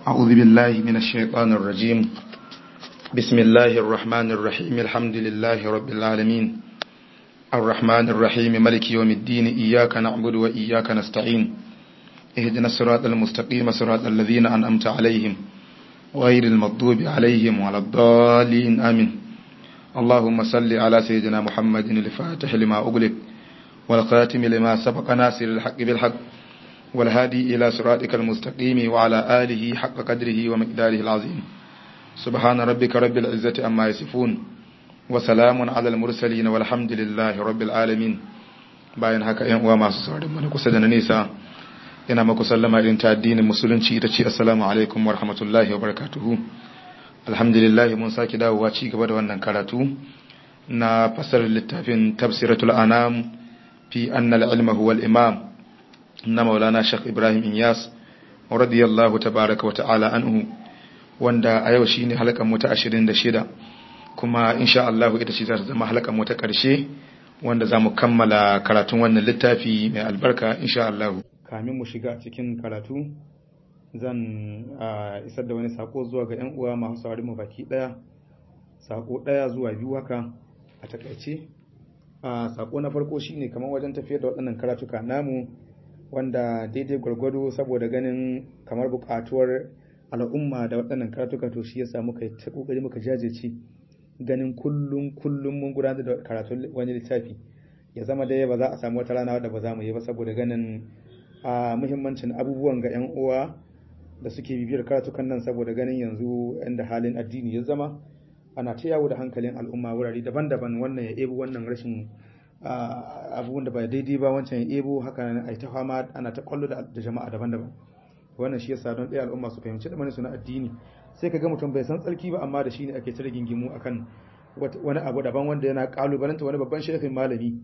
أعوذ بالله من الشيطان الرجيم بسم الله الرحمن الرحيم الحمد لله رب العالمين الرحمن الرحيم ملك يوم الدين إياك نعبد وإياك نستعين اهدنا الصراط المستقيم صراط الذين أنأمت عليهم غير المغضوب عليهم ولا الضالين آمين اللهم صل على سيدنا محمد الفاتح لما أغلق والخاتم لما سبق ناصر الحق بالحق والهادي إلى صراطك المستقيم وعلى آله حق قدره ومقداره العظيم سبحان ربك رب العزة أما يصفون وسلام على المرسلين والحمد لله رب العالمين bayan haka ‘yan uwa masu saurin mana kusa da na nisa ina maku sallama irin ta addinin musulunci ita ce assalamu alaikum wa rahmatullahi wa barakatuhu alhamdulillah mun sake dawowa ci gaba da wannan karatu na fasar littafin tafsiratul anam fi annal ilma huwa al-imam na maulana shek ibrahim inyas radiyallahu tabaraka wa ta'ala anhu wanda a yau shine halkan mu ta 26 kuma insha Allah ita ce za ta zama halkan mu ta karshe wanda za mu kammala karatun wannan littafi mai albarka insha Allah kamin mu shiga cikin karatu zan isar da wani sako zuwa ga yan uwa masu saurari mu baki daya sako daya zuwa biyu haka a takaice sako na farko shine kamar wajen tafiyar da waɗannan karatuka namu wanda daidai gwargwado saboda ganin kamar buƙatuwar al'umma da waɗannan karatuka to shi yasa muka yi ta kokari muka jajirce ganin kullum kullum mun gudanar da karatun wani littafi ya zama dai ba za a samu wata rana wadda ba za mu yi ba saboda ganin a muhimmancin abubuwan ga 'yan uwa da suke bibiyar karatukan nan saboda ganin yanzu yanda halin addini ya zama ana ta yawo da hankalin al'umma wurare daban-daban wannan ya ebi wannan rashin abubuwan da ba daidai ba wancan ya ebo haka a ta fama ana ta kwallo da jama'a daban-daban wannan shi yasa don ɗaya al'umma su fahimci da su na addini sai ka ga mutum bai san tsarki ba amma da shi ne ake ta rigingimu akan wani abu daban wanda yana kalubalanta wani babban shefin malami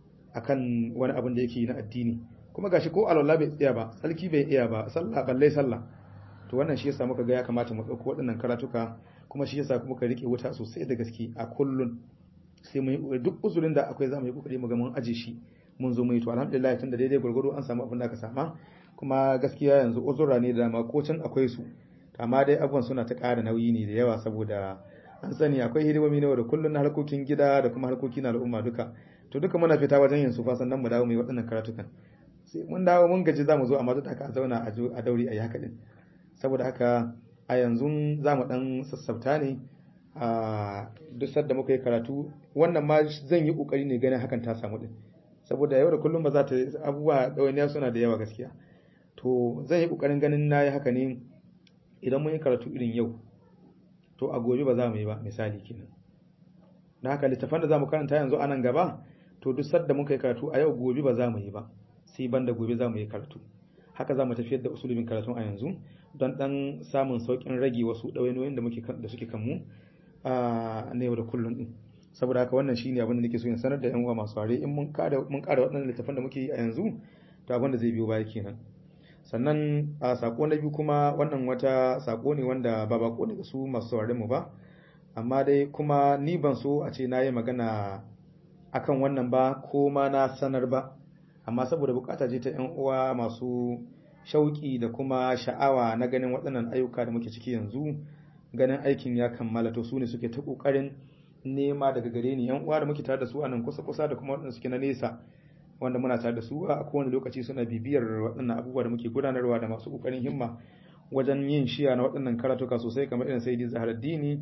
akan wani abin da yake na addini kuma gashi ko alwala bai tsaya ba tsarki bai iya ba sallah balle sallah to wannan shi yasa muka ga ya kamata mu ɗauko waɗannan karatuka kuma shi yasa kuma ka rike wuta sosai da gaske a kullun sai mu yi duk uzurin da akwai za mu yi kokari mu ga mun aje shi mun zo mu yi to alhamdulillah tunda daidai gurgurdo an samu abin da aka sama kuma gaskiya yanzu uzura ne da dama ko can akwai su amma dai abubuwan suna ta ƙara nauyi ne da yawa saboda an sani akwai hidimomi na da kullun na harkokin gida da kuma harkokin al'umma duka to duka muna fita wajen yin su fa sannan mu dawo mu yi waɗannan karatukan sai mun dawo mun gaji za mu zo amma duk haka a zauna a dauri a yi haka din saboda haka a yanzu za mu ɗan sassabta ne a duk sadda muka yi karatu wannan ma zan yi kokari ne ganin hakan ta samu din saboda yau da kullum ba za ta abubuwa ɗawainiya suna da yawa gaskiya to zan yi kokarin ganin na yi haka ne idan mun yi karatu irin yau to a gobe ba za mu yi ba misali kenan na haka littafan da za mu karanta yanzu a nan gaba to duk sadda muka yi karatu a yau gobe ba za mu yi ba sai banda gobe za mu yi karatu haka za mu tafiyar da usulubin karatun a yanzu don dan samun saukin rage wasu ɗawainiyoyin da muke da suke kanmu na yau da kullum din saboda haka wannan shine abin da nake so in sanar da yan uwa masu ware in mun kada mun kada waɗannan littafan da muke yi a yanzu to abin da zai biyo baya kenan sannan a sako na biyu kuma wannan wata sako ne wanda ba bako ne ga su masu sauraren mu ba amma dai kuma ni ban so a ce na yi magana akan wannan ba ko ma na sanar ba amma saboda bukata ce ta yan uwa masu shauki da kuma sha'awa na ganin waɗannan ayyuka da muke ciki yanzu ganin aikin ya kammala to su ne suke ta kokarin nema daga gare ni yan uwa da muke tare da su a nan kusa kusa da kuma waɗanda suke na nesa wanda muna tare da su a kowane lokaci suna bibiyar waɗannan abubuwa da muke gudanarwa da masu kokarin himma wajen yin shiya na waɗannan karatuka sosai kamar irin saidi zaharaddini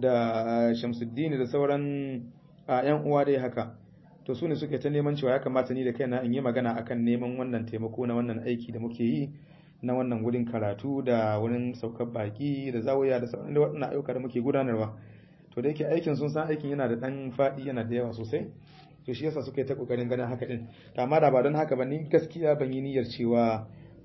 da shamsuddini da sauran yan uwa dai haka to su ne suke ta neman cewa ya kamata ni da kaina in yi magana akan neman wannan taimako na wannan aiki da muke yi na wannan wurin karatu da wurin saukar baki da zawaya da sauran da waɗannan ayyuka da muke gudanarwa to da yake aikin sun san aikin yana da ɗan faɗi yana da yawa sosai to shi yasa suka yi ta kokarin ganin haka din to amma da ba don haka ba ni gaskiya ban yi niyyar cewa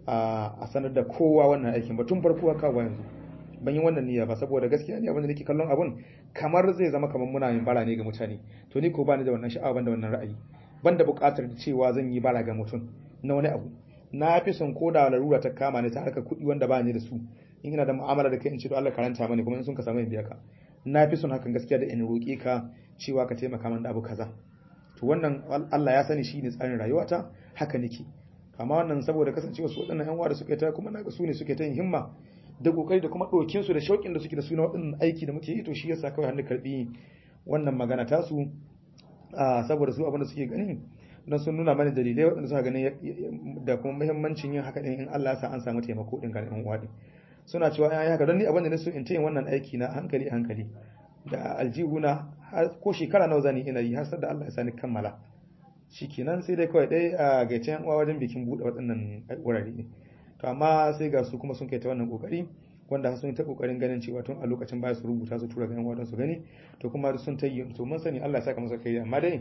a sanar da kowa wannan aikin ba tun farko haka ba yanzu ban yi wannan niyya ba saboda gaskiya ne abin da nake kallon abun kamar zai zama kamar muna yin bara ne ga mutane to ni ko bani da wannan sha'awa ban da wannan ra'ayi ban da buƙatar cewa zan yi bara ga mutum na wani abu na fi son ko da larura ta kama ni ta harkar kuɗi wanda ba ni da su in ina da mu'amala da kai in ce to Allah karanta mani kuma in sun ka samu in biya ka na fi son hakan gaskiya da in roƙe ka cewa ka taimaka min da abu kaza to wannan Allah ya sani shine tsarin rayuwata haka nake amma wannan saboda kasancewa su waɗannan yan uwa da suke ta kuma naga su ne suke ta yin himma da kokari da kuma dokin su da shauƙin da suke da suna waɗannan aiki da muke yi to shi yasa kawai hannu karbi wannan magana ta su saboda su abin da suke gani don sun nuna mana dalilai waɗanda suka gani da kuma muhimmancin yin haka din in Allah ya sa an samu taimako din ga ɗan uwa din suna cewa ai haka don ni abin da na so in ta yin wannan aiki na hankali hankali da aljihuna ko shekara nawa zani ina yi har sai da Allah ya sani kammala shikenan sai dai kawai dai a gaice yan uwa wajen bikin bude waɗannan wurare ne to amma sai ga su kuma sun kai ta wannan kokari wanda sun ta kokarin ganin cewa tun a lokacin baya su rubuta su tura ga yan uwa su gani to kuma sun ta yi to mun sani Allah ya saka masa kai amma dai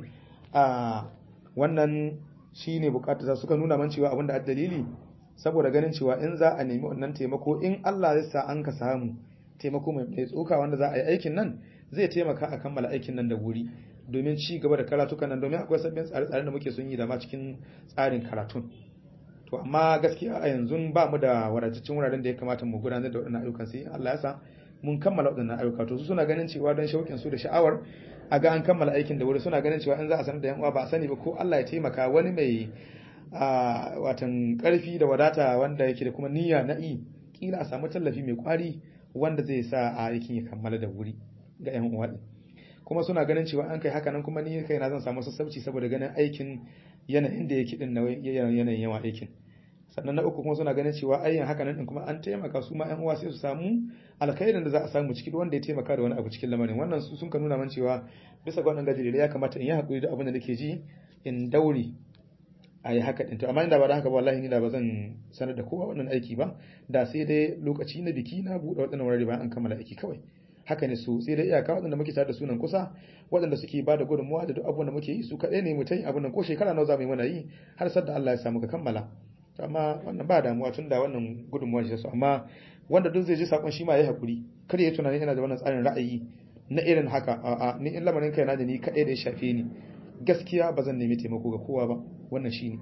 a wannan shine bukatar sa suka nuna man cewa abinda da dalili saboda ganin cewa in za a nemi wannan taimako in Allah ya sa an ka samu taimako mai tsoka wanda za a yi aikin nan zai taimaka a kammala aikin nan da wuri domin ci gaba da karatukan nan domin akwai sabbin tsare-tsaren da muke sun yi da ma cikin tsarin karatun to amma gaskiya a yanzu ba mu da wadataccen wuraren da ya kamata mu gudanar da waɗannan ayyukan sai Allah ya sa mun kammala waɗannan ayyuka to su suna ganin cewa don shauƙin su da sha'awar a ga an kammala aikin da wuri suna ganin cewa in za a sanar da yan uwa ba a sani ba ko Allah ya taimaka wani mai a watan karfi da wadata wanda yake da kuma niyya na i kila a samu tallafi mai kwari wanda zai sa a aikin ya kammala da wuri ga yan uwa kuma suna ganin cewa an kai haka nan kuma ni kai na zan samu sassauci saboda ganin aikin yanayin da yake din na yanayin yawa aikin sannan na uku kuma suna ganin cewa ayyan haka nan din kuma an taimaka su ma yan uwa sai su samu alkhairin da za a samu ciki wanda ya taimaka da wani abu cikin lamarin wannan su sun ka nuna man cewa bisa ga wannan gajere ya kamata in yi hakuri da abin da nake ji in daure a yi haka ɗin to amma inda ba da haka ba wallahi ni da ba zan sanar da kowa wannan aiki ba da sai dai lokaci na biki na buɗe waɗannan wurare bayan an kammala aiki kawai haka ne su sai dai iyaka waɗanda muke tare da sunan kusa waɗanda suke ba da gudunmuwa da duk abubuwan da muke yi su kaɗai ne mu ta yi abin nan ko shekara nawa za mu yi mana yi har sadda Allah ya samu ka kammala amma wannan ba damuwa tun da wannan gudunmuwa ce su amma wanda duk zai ji sakon shi ma ya hakuri kada ya tunani yana da wannan tsarin ra'ayi na irin haka a'a ni in lamarin kai na da ni kaɗai da ya shafe ni gaskiya ba zan nemi taimako ga kowa ba wannan shine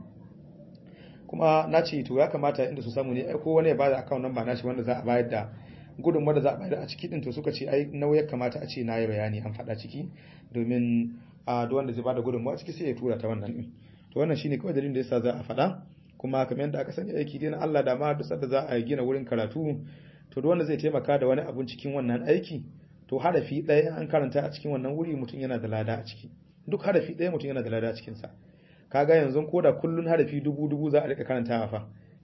kuma na ce to ya kamata inda su samu ne ko wani ya bada account number nashi wanda za a bayar da gudunmuwar da za a bayar a ciki din to suka ce ai nauyi kamata a ce na yi bayani an faɗa ciki domin a duk wanda zai bada gudunmuwa ciki sai ya tura ta wannan din to wannan shine kawai dalilin da yasa za a faɗa kuma kamar yadda aka sani aiki dai na Allah da ma duk da za a gina wurin karatu to duk wanda zai taimaka da wani abun cikin wannan aiki to harafi ɗaya an karanta a cikin wannan wuri mutum yana da lada a ciki duk harafi ɗaya mutum yana da lada a cikinsa kaga yanzu ko da kullun harafi dubu dubu za a rika karantawa fa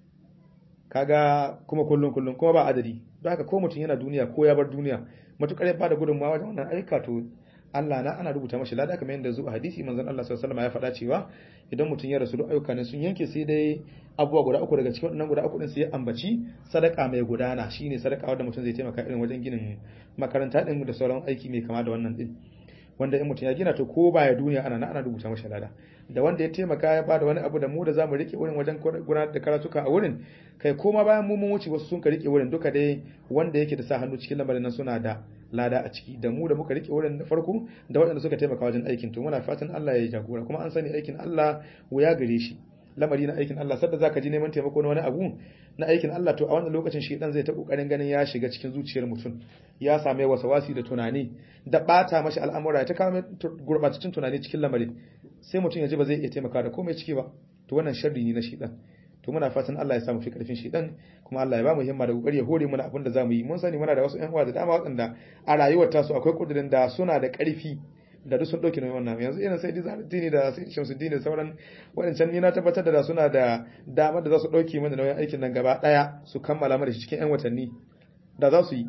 kaga kuma kullun kullun kuma ba adadi don haka ko mutum yana duniya ko ya bar duniya matukar ya bada gudunmawa wajen wannan aika to Allah na ana rubuta mashi lada kamar yadda zuwa hadisi manzon Allah sallallahu alaihi wasallam ya faɗa cewa idan mutum ya rasu duk ayyuka ne sun yanke sai dai abubuwa guda uku daga cikin wannan guda uku din sai ya ambaci sadaka mai gudana shine sadaka wanda mutum zai taimaka irin wajen ginin makaranta din da sauran aiki mai kama da wannan din wanda in mutum ya gina to ko baya duniya ana na ana rubuta masa lada da wanda ya taimaka ya bada wani abu da mu da zamu rike wurin wajen gudanar da karatuka a wurin kai koma bayan mu mun wuce wasu sun ka rike wurin duka dai wanda yake da sa hannu cikin lamarin nan suna da lada a ciki da mu da muka rike wurin da farko da waɗanda suka taimaka wajen aikin to muna fatan Allah ya jagora kuma an sani aikin Allah wuya gare shi lamari na aikin Allah sadda zaka ji neman taimako na wani abu na aikin Allah to a wannan lokacin shi dan zai ta kokarin ganin ya shiga cikin zuciyar mutum ya same wasawasi da tunani da bata mashi al'amura ya ta kawo gurbataccen tunani cikin lamarin sai mutum ya ji ba zai iya taimaka da komai ciki ba to wannan sharri ne na shi dan to muna fatan Allah ya samu fi karfin shi dan kuma Allah ya ba mu himma da kokari ya hore mu abin da zamu yi mun sani muna da wasu ƴan uwa da dama waɗanda a rayuwar tasu akwai kudirin da suna da ƙarfi da duk sun ɗauki nauyin wannan yanzu irin sai dini da sai shamsuddin da sauran waɗancan ni na tabbatar da suna da damar da za su ɗauki mana nauyin aikin nan gaba ɗaya su kammala mana shi cikin 'yan watanni da za su yi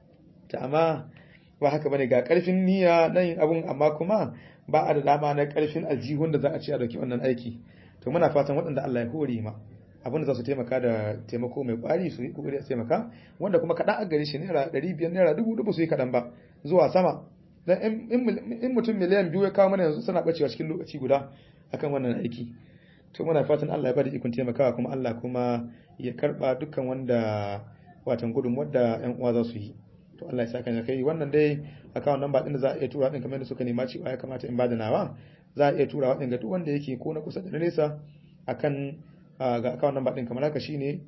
ta amma ba haka bane ga ƙarfin niyya na yin abun amma kuma ba a da dama na ƙarfin aljihun da za a ce a ɗauki wannan aiki to muna fatan waɗanda Allah ya hore ma abin da za su taimaka da taimako mai ƙwari su yi ƙoƙari a taimaka wanda kuma kaɗan a gare shi naira ɗari biyar naira dubu dubu su yi kaɗan ba zuwa sama dan in mutum miliyan biyu ya kawo mana yanzu suna bacewa cikin lokaci guda akan wannan aiki to muna fatan Allah ya bada ikon taimakawa kuma Allah kuma ya karba dukkan wanda watan gudun wadda ƴan uwa za su yi to Allah ya saka ya kai wannan dai account number din da za a iya tura din kamar da suka nema cewa ya kamata in bada nawa za a iya tura wadin ga duk wanda yake ko na kusa da nesa akan ga account number din kamar haka shine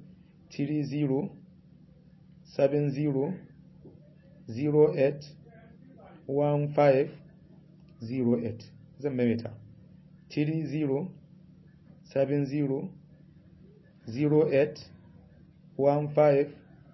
30 70 08 1508 zan maimaita 30 70 08 1508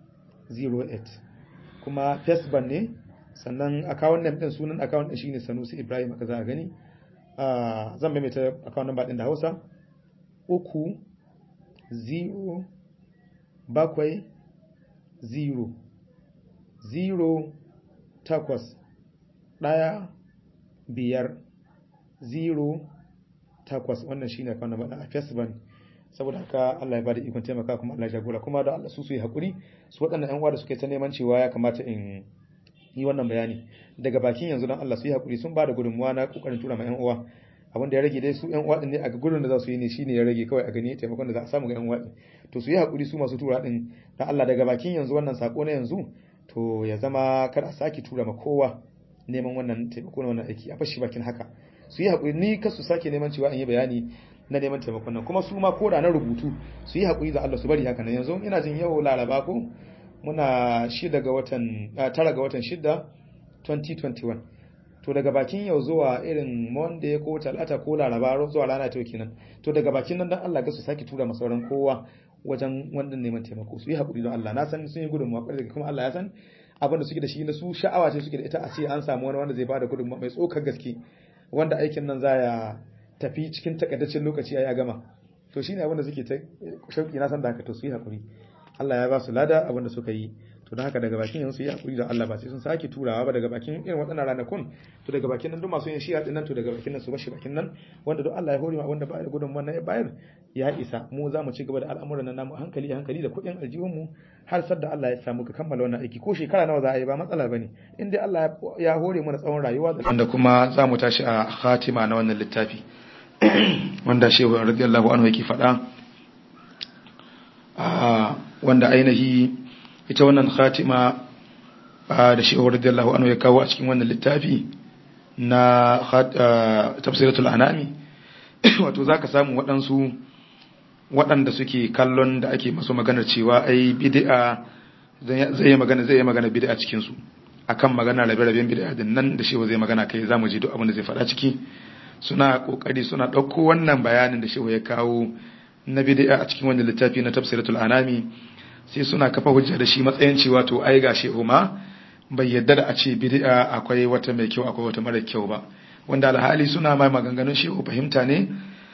08 kuma facebook ne sannan account name din sunan account din shine Sanusi Ibrahim aka za a gani zan maimaita account number din da Hausa uku zero bakwai zero zero takwas ɗaya biyar zero takwas wannan shine account number a facebook saboda haka Allah ya bada ikon taimaka kuma Allah ya jagora kuma da Allah su su yi hakuri su waɗannan ƴan uwa da suke ta neman cewa ya kamata in yi wannan bayani daga bakin yanzu dan Allah su yi hakuri sun bada gudunmuwa na kokarin tura ma ƴan uwa abin da ya rage dai su ƴan uwa din ne a gudun da za su yi ne shine ya rage kawai a gani taimakon da za a samu ga ƴan uwa to su yi hakuri su masu tura din dan Allah daga bakin yanzu wannan sako na yanzu to ya zama kar a saki tura ma kowa neman wannan taimako na wannan aiki a fashi bakin haka su yi hakuri ni kasu sake neman cewa in yi bayani na neman taimakon nan kuma su ma koda na rubutu su yi haƙuri da Allah su bari haka nan yanzu ina jin yau laraba ko muna shida ga watan tara ga watan shida 2021 to daga bakin yau zuwa irin monday ko talata ko laraba zuwa rana ta kenan to daga bakin nan dan Allah ga su saki tura masauran kowa wajen wannan neman taimako su yi haƙuri don Allah na san sun yi gudunmuwa kwarai kuma Allah ya san abin da suke da shi na su sha'awa ce suke da ita a ce an samu wani wanda zai bada gudunmuwa mai tsokar gaske wanda aikin nan za ya tafi cikin takaitaccen lokaci ya gama to shine abin da suke ta shauki na san da haka to su yi hakuri Allah ya ba su lada abin da suka yi to don haka daga bakin yanzu su yi hakuri da Allah ba sai sun sake turawa ba daga bakin irin waɗannan ranakun to daga bakin nan duk masu yin shi'a din nan to daga bakin nan su bashi bakin nan wanda duk Allah ya hore ma wanda ba da gudun wannan ya bayar ya isa mu za mu ci gaba da al'amuran nan namu hankali hankali da kuɗin aljihun mu har sadda Allah ya samu ka kammala wannan aiki ko shekara nawa za a yi ba matsala bane in dai Allah ya hore mana tsawon rayuwa da wanda kuma za mu tashi a khatima na wannan littafi wanda shehu radiyallahu anhu yake faɗa wanda ainihi ita wannan khatima da shehu radiyallahu anhu ya kawo a cikin wannan littafi na tafsiratul anami wato zaka samu waɗansu waɗanda suke kallon da ake masu maganar cewa ai bid'a zai yi magana zai yi magana bid'a cikin su akan magana rabe-raben bid'a din nan da shehu zai magana kai zamu ji duk abin da zai faɗa ciki suna kokari suna ɗauko wannan bayanin da shehu ya kawo na bid'a a cikin wannan littafi na tafsiratul anami sai suna kafa hujja da shi matsayin cewa to ai ga shehu ma bai yadda da a ce bid'a akwai wata mai kyau akwai wata mara kyau ba wanda alhali suna mai maganganun shehu fahimta ne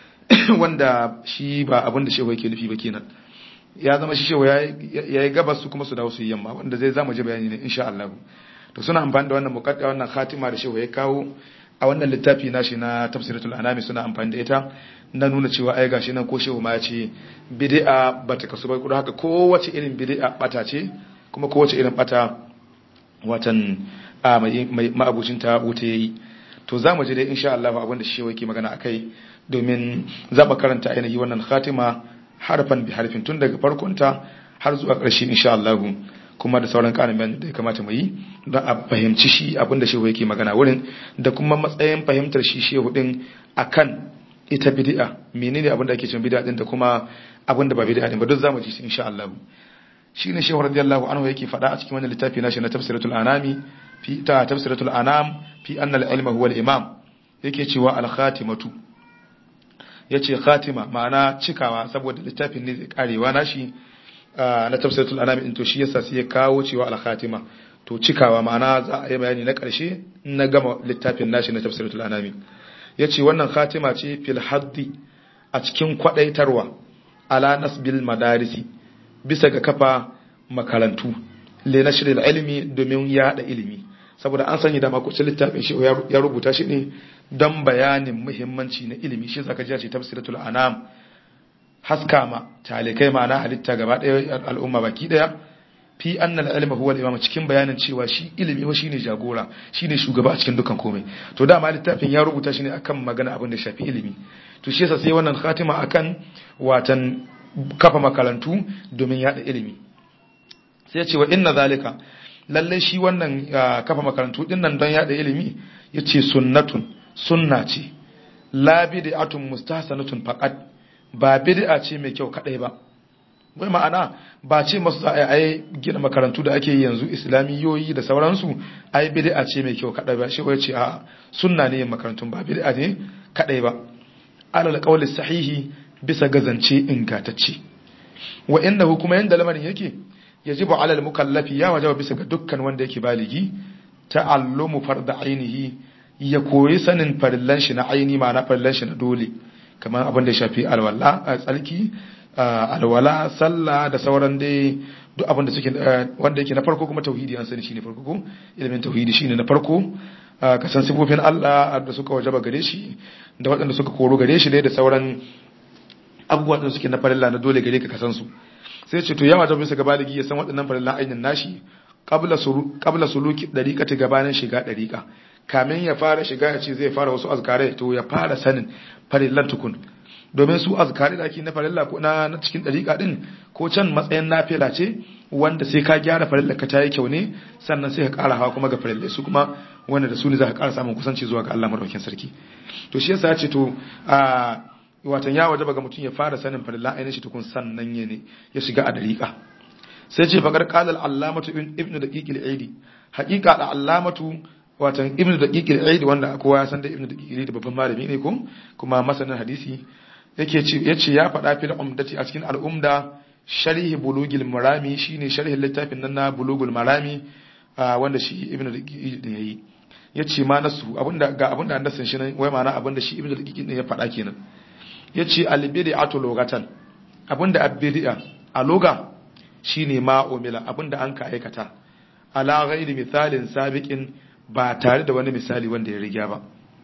wanda shi ba abin da shehu yake nufi ba kenan ya zama shi shehu ya yi gabas su kuma su dawo su yi yamma wanda zai zama ji bayani ne insha Allah to suna amfani da wannan muqadda wannan khatima da shehu ya kawo a wannan littafi nashi na tafsiratul anami suna amfani da ita na nuna cewa ai gashi nan ko shehu ma ya ce bid'a bata kasu ba kuma haka kowace irin bid'a bata ce kuma kowace irin bata watan a mai ma'abucin ta wuta yayi to za mu je dai insha Allah abin da shehu yake magana akai domin zaba karanta ainihi wannan khatima harfan bi harfin tun daga farkonta har zuwa ƙarshe insha Allah kuma da sauran ƙarin bayan da ya kamata mu yi don a fahimci shi abin da shehu yake magana wurin da kuma matsayin fahimtar shi shehu din akan ita bid'a menene abin da ake cewa bid'a din da kuma abin da ba bid'a din ba duk zamu ji shi insha Allah shine shehu radiyallahu anhu yake faɗa a cikin wannan littafi nashi na tafsiratul anami fi ta tafsiratul anam fi anna al-ilma huwa al-imam yake cewa al-khatimatu yace khatima ma'ana cikawa saboda littafin ne zai karewa nashi na tafsiratul anami in to shi yasa sai ya kawo cewa al-khatima to cikawa ma'ana za a yi bayani na ƙarshe na gama littafin nashi na tafsiratul anami yace wannan khatima ce fil haddi a cikin kwadaitarwa ala nasbil madarisi bisa ga kafa makarantu le nashril ilmi domin yada ilimi saboda an sanya da makucin littafin shi ya rubuta shi ne don bayanin muhimmanci na ilimi shi zaka ji ce tafsiratul anam haska ma talikai ma'ana halitta gaba ɗaya al'umma baki ɗaya fi annal ilma huwa al-imam cikin bayanin cewa shi ilimi wa shine jagora shine shugaba a cikin dukkan komai to dama littafin ya rubuta shi ne akan magana abin da shafi ilimi to shi yasa sai wannan khatima akan watan kafa makarantu domin yada ilimi sai ce wa inna zalika lalle shi wannan kafa makarantu din nan don yada ilimi yace sunnatun sunna ce la bid'atun mustahsanatun faqat ba bid'a ce mai kyau kadai ba wai ma'ana ba ce masu za a yi gina makarantu da ake yanzu islamiyoyi da sauransu ai bid'a ce mai kyau kadai ba shi wai ce a sunna ne makarantun ba bid'a ne kadai ba alal qawli sahihi bisa gazance ingantacce wa innahu kuma yanda lamarin yake yajibu ala al-mukallafi ya wajaba bisa ga dukkan wanda yake baligi ta'allumu farda ainihi ya koyi sanin farillan shi na aini ma'ana farillan shi na dole kamar abin da ya shafi alwala a tsarki alwala sallah da sauran dai duk abin da suke wanda yake na farko kuma tauhidi an sani shine farko ko ilimin tauhidi shine na farko ka san sifofin Allah da suka wajaba gare shi da waɗanda suka koro gare shi dai da sauran abubuwan da suke na farilla na dole gare ka ka san su sai ce to ya wajaba bisa ga baligi ya san waɗannan farillan ainin nashi qabla suluki dariqati gabanin shiga dariqa kamin ya fara shiga ya ce zai fara wasu azkare to ya fara sanin farillan tukun domin su azkare da ake na farilla ko na cikin dariqa din ko can matsayin nafila ce wanda sai ka gyara farilla ka tayi kyau ne sannan sai ka ƙara hawa kuma ga farilla su kuma wanda da su ne za ka ƙara samun kusanci zuwa ga Allah madaukakin sarki to shi yasa ya ce to a watan ya wajaba ga mutum ya fara sanin farilla ainihin shi tukun sannan ya ne ya shiga a dariqa sai ce faƙar ƙalar allamatu ibn da ƙiƙil aidi haƙiƙa da allamatu watan ibn da ƙiƙil aidi wanda kowa ya san da ibn da ƙiƙil da babban malami ne ko kuma masanin hadisi yake ce ya ce ya faɗa fil umdati a cikin al'umda sharhi bulugil marami shine sharhin littafin nan na bulugul marami wanda shi ibn da ƙiƙil din yayi ya ce ma nasu abinda ga abinda an dasan shi nan wai ma'ana abinda shi ibn da ƙiƙil din ya faɗa kenan ya ce albid'atu lugatan abinda abdi'a a loga shine ma umila abinda an ka aikata ala ghairi misalin sabiqin ba tare da wani misali wanda ya riga ba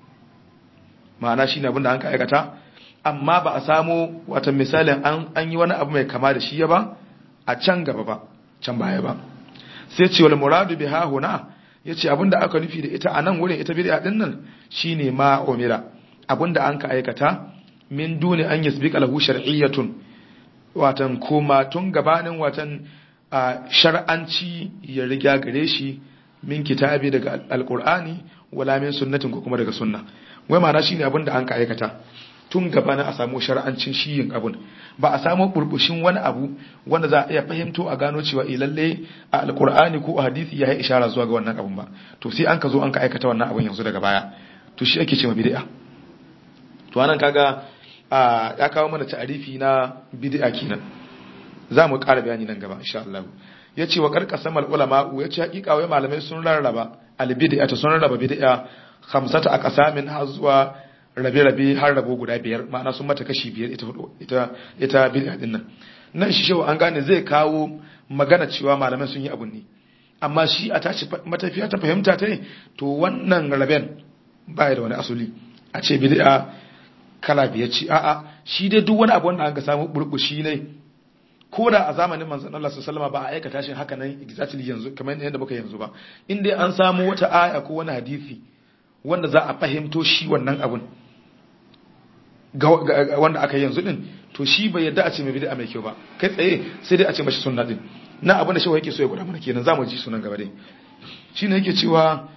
ma'ana shine abinda an ka aikata amma ba a samu wata misalin an an yi wani abu mai kama da shi ya ba a can gaba ba can baya ba sai ce wal muradu biha huna yace abinda aka nufi da ita anan wurin ita bid'a din nan shine ma umila abinda an ka aikata min duni an yasbiqa lahu shar'iyyatun watan koma tun gabanin watan shar'anci ya riga gare shi min kitabi daga alkur'ani wala min sunnatin ko kuma daga sunna wai ma'ana shine abin da an ka aikata tun gabanin a samu shar'ancin shi yin abun ba a samu burbushin wani abu wanda za a iya fahimto a gano cewa eh lalle a alkur'ani ko a hadisi ya yi ishara zuwa ga wannan abun ba to sai an ka zo an ka aikata wannan abun yanzu daga baya to shi ake cewa bid'a to anan kaga ya kawo mana ta'arifi na bid'a kenan za mu ƙara bayani nan gaba insha Allah ya ce wa karkasa mal ulama ya ce hakika wai malamai sun rarraba al bid'a ta sun rarraba bid'a khamsata a qasamin har zuwa rabe rabe har rabo guda biyar ma'ana sun mata kashi biyar ita ita ita bid'a din nan nan shi shewa an gane zai kawo magana cewa malamai sun yi abun ne amma shi a tashi matafiya ta fahimta ta to wannan raben baya da wani asuli a ce bid'a kala biyar ci a'a shi dai duk wani abu wanda an ga samu burbushi ne ko da a zamanin manzon Allah sallallahu ba a aikata shi haka nan exactly yanzu kamar yadda muka yanzu ba in dai an samu wata aya ko wani hadisi wanda za a fahimto shi wannan abun wanda aka yanzu din to shi bai yadda a ce mai bid'a mai kyau ba kai tsaye sai dai a ce mashi sunna din na abin da shi yake so ya guda mana kenan zamu ji sunan gaba dai shine yake cewa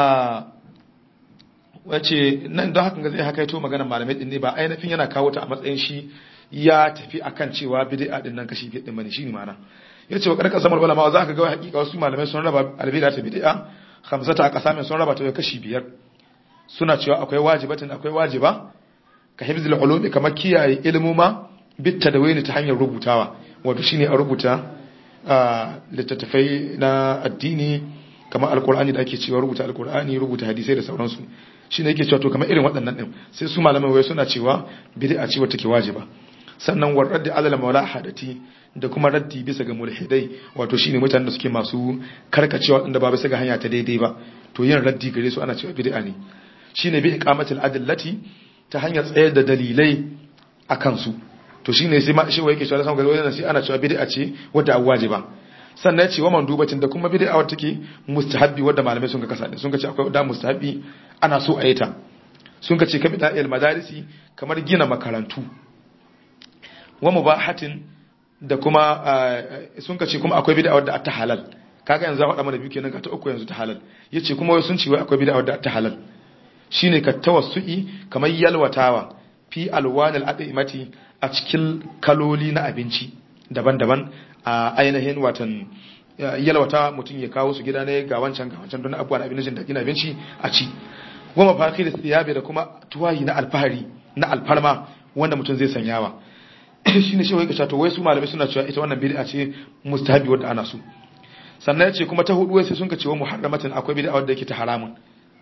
wace nan don haka zai haka to maganar malamai din ne ba ainihin yana kawo ta a matsayin shi ya tafi akan cewa bid'a din nan kashi bid'a din bane shine ma'ana yace wa karkar samar ulama za ka ga hakika wasu malamai sun raba albid'a ta bid'a khamsata aqsamin sun raba ta kashi biyar suna cewa akwai wajibatin akwai wajiba ka hifzil ulumi kamar kiyaye ilmuma bit tadawini ta hanyar rubutawa wato shine a rubuta littattafai na addini kamar alkur'ani da ake cewa rubuta alkur'ani rubuta hadisai da sauransu shine yake cewa to kamar irin waɗannan din sai su malamai wai suna cewa bid'a ce wata ke wajiba sannan war raddi alal mulahadati da kuma raddi bisa ga mulhidai wato shine mutanen da suke masu karkacewa wadanda ba bisa ga hanya ta daidai ba to yin raddi gare su ana cewa bid'a ne shine bi iqamatil adillati ta hanyar tsayar da dalilai akan su to shine sai ma shi wai yake cewa san ga wannan sai ana cewa bid'a ce wadda wajiba sannan ce wa mandubatin da kuma bid'a wadda take mustahabbi wadda malamai sun ga kasa sun ga ce akwai da mustahabbi ana so a yi ta sun ka ce ka bida il madarisi kamar gina makarantu wa mubahatin da kuma sun ka ce kuma akwai bid'a wadda ta halal kaga yanzu faɗa mana biyu kenan ka ta uku yanzu ta halal yace kuma wai sun ce wai akwai bid'a wadda ta halal shine ka tawassu'i kamar yalwatawa fi alwanil adimati a cikin kaloli na abinci daban-daban a ainihin watan yalwata mutum ya kawo su gida ne ga wancan ga wancan don abubuwa na abincin da gina abinci a ci goma fakir siyabe da kuma tuwayi na alfahari na alfarma wanda mutum zai sanyawa shine shi wai ka to wai su malamai suna cewa ita wannan bid'a ce mustahabi wanda ana so sannan yace kuma ta hudu wai sai sun ka ce wa muharramatin akwai bid'a wadda yake ta haramun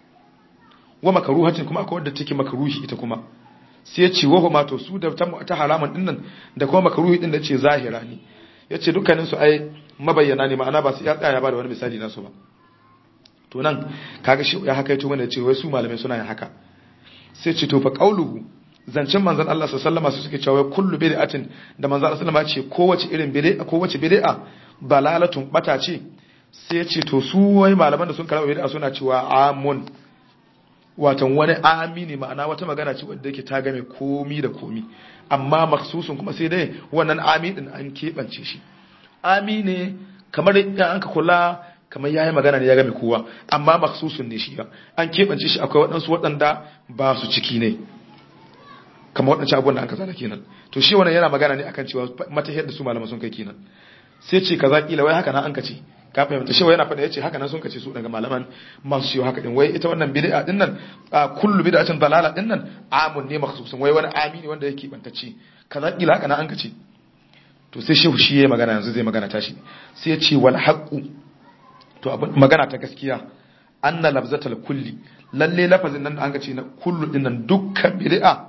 wa makruhatin kuma akwai wadda take makruhi ita kuma sai yace wa huma to su da ta haramun din nan da kuma makruhi din da yace zahira ne yace dukkanin su ai mabayyana ne ma'ana ba su ya tsaya ba da wani misali nasu ba to nan kaga shi ya haka yato mana yace wai su malamai suna yin haka sai ce to fa qauluhu zancen manzon Allah sallallahu alaihi suke cewa kullu bid'atin da manzon Allah sallallahu alaihi ce kowace irin bid'a kowace bid'a dalalatun bata ce sai ya ce to su wai malaman da sun karɓa bid'a suna cewa amun watan wani amini ma'ana wata magana ce wadda yake ta game komi da komi amma maksusun kuma sai dai wannan ami din an keɓance shi ami ne kamar an ka kula kamar yayi magana ne ya game kowa amma maksusun ne shi an keɓance shi akwai waɗansu waɗanda ba su ciki ne kamar waɗancan abubuwan da an kaza da kenan to shi wannan yana magana ne akan cewa matahiyar da su malaman sun kai kenan sai ce kaza kila wai haka na an kace ka fahimta shi wai yana faɗa yace haka nan sun kace su daga malaman masu shi haka din wai ita wannan bid'a din nan kullu bid'atin dalala din nan amun ne makhsusun wai wani amini wanda yake bantacce kaza kila haka nan an kace to sai shehu shi yayi magana yanzu zai magana tashi sai ya ce wal haqqu to magana ta gaskiya anna lafzatal kulli lalle lafazin nan da an kace na kullu din nan dukkan bid'a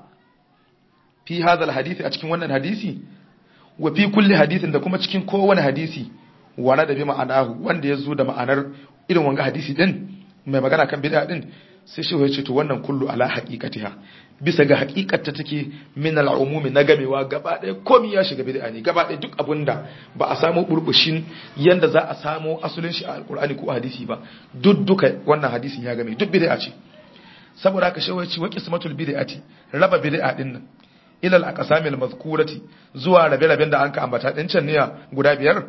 fi hadha hadisi a cikin wannan hadisi wa fi kulli hadisin da kuma cikin kowane hadisi wala da bi ma'anahu wanda ya zo da ma'anar irin wanga hadisi din mai magana kan bid'a din sai shi ya ce to wannan kullu ala haqiqatiha bisa ga haqiqatta take min al-umumi na gamewa gaba ɗaya komai ya shiga bid'a ne gaba ɗaya duk abunda ba a samu burbushin yanda za a samu asulin shi a alqur'ani ko hadisi ba duk duka wannan hadisin ya game duk bid'a ce saboda haka shi ya ce wa qismatul bid'ati raba bid'a din nan ilal aqsamil mazkurati zuwa rabe-raben da an ka ambata din can ne guda biyar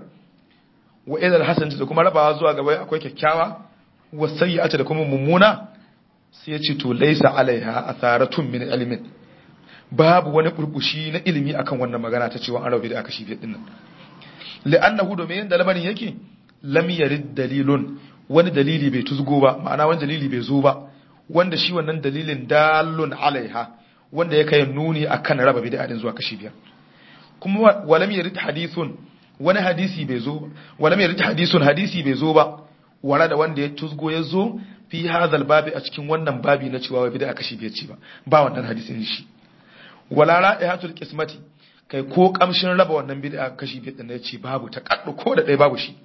wa ilal hasanati da kuma rabawa zuwa gaba akwai kyakkyawa wa sayyi'ati da kuma mummuna sai ya ce to laysa alaiha atharatun min ilmin babu wani burbushi na ilimi akan wannan magana ta cewa an rabi da aka shi biyar dinnan li'annahu domin yanda lamarin yake lam yarid dalilun wani dalili bai tuzgo ba ma'ana wani dalili bai zo ba wanda shi wannan dalilin dalun alaiha wanda ya kai nuni akan raba bid'a din zuwa kashi biyar kuma walam yarid hadithun wani hadisi bai zo walam yarid hadithun hadisi bai zo ba wala da wanda ya tusgo ya zo fi hadhal babi a cikin wannan babi na cewa bid'a kashi biyar ce ba ba wannan hadisin shi wala ra'ihatul qismati kai ko kamshin raba wannan bid'a kashi biyar din ya ce babu ta kaddu ko da dai babu shi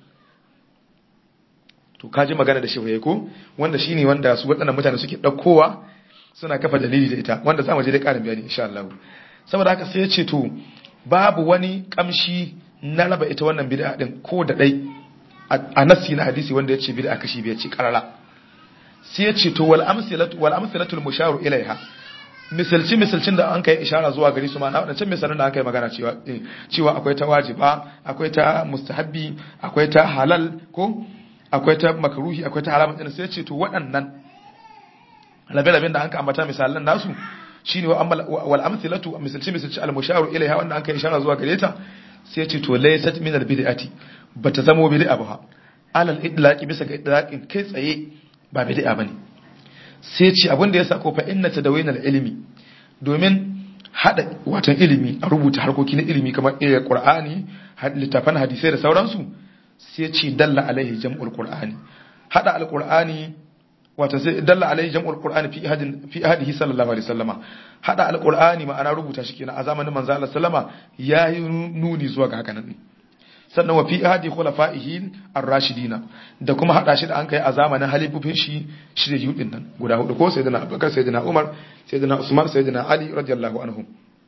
to kaji magana da shi ko wanda shine wanda su waɗannan mutane suke ɗaukowa suna kafa dalili da ita wanda za mu je da ƙarin bayani insha Allah saboda haka sai ya ce to babu wani kamshi na raba ita wannan bid'a din ko da dai a nassi na hadisi wanda ya ce bid'a kashi biyar ce karara sai ya ce to wal amsilatu wal amsilatul musharu ilaiha misalci misalcin da an kai ishara zuwa gari su ma na wadancan misalan da an kai magana cewa cewa akwai ta wajiba akwai ta mustahabbi akwai ta halal ko akwai ta makruhi akwai ta haramun din sai ya ce to waɗannan rabe-raben da an ka ambata misalan nasu shine wal amthilatu misalci misalci al musharu ilaiha wanda an kai ishara zuwa gare ta sai ce to laysat min al bid'ati bata zamo bid'a ba alal idlaqi bisa ga idlaqin kai tsaye ba bid'a bane sai ce abin da yasa ko fa inna tadawin al ilmi domin hada watan ilimi a rubuta harkoki na ilimi kamar iya qur'ani littafan hadisai da sauransu sai ce dalla alaihi jam'ul qur'ani hada al qur'ani wata sai dalla alaihi jam'ul qur'ani fi ahadin fi ahadihi sallallahu alaihi wasallama hada alqur'ani ma'ana rubuta shi kenan a zamanin manzo Allah sallama yayi nuni zuwa ga haka nan sannan wa fi ahadi khulafa'ihi ar-rashidina da kuma hada shi da an kai a zamanin halifufin shi shi da yudin nan guda hudu ko sayyidina Abubakar sayyidina Umar sayyidina Usman sayyidina Ali radiyallahu anhum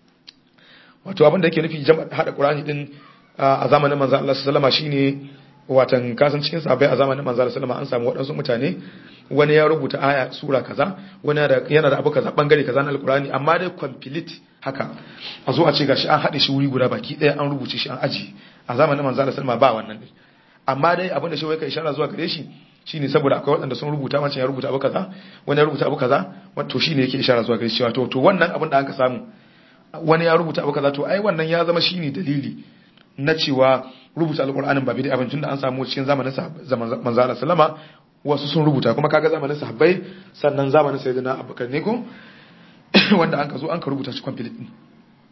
wato abin da yake nufi jama'a hada qur'ani din a zamanin manzo Allah sallama shine watan kasan cikin sahabbai a zamanin manzo Allah sallama an samu waɗansu mutane wani ya rubuta aya sura kaza wani yana da abu kaza bangare kaza na alkurani amma dai complete haka a zo a ce gashi an haɗe shi wuri guda baki ɗaya an rubuce shi an aji a zamanin manzo Allah sallama ba wannan din amma dai abin da shi wai kai ishara zuwa gare shi shine saboda akwai waɗanda sun rubuta wancan ya rubuta abu kaza wani ya rubuta abu kaza wato shine yake ishara zuwa gare shi wato to wannan abin da aka samu wani ya rubuta abu kaza to ai wannan ya zama shine dalili na cewa rubuta alkur'anin ba bid'a bane tunda an samu cikin zamanin manzo Allah sallama wasu sun rubuta kuma kaga zamanin sahabbai sannan zamanin sayyidina abubakar ne ko wanda an ka zo an ka rubuta shi complete din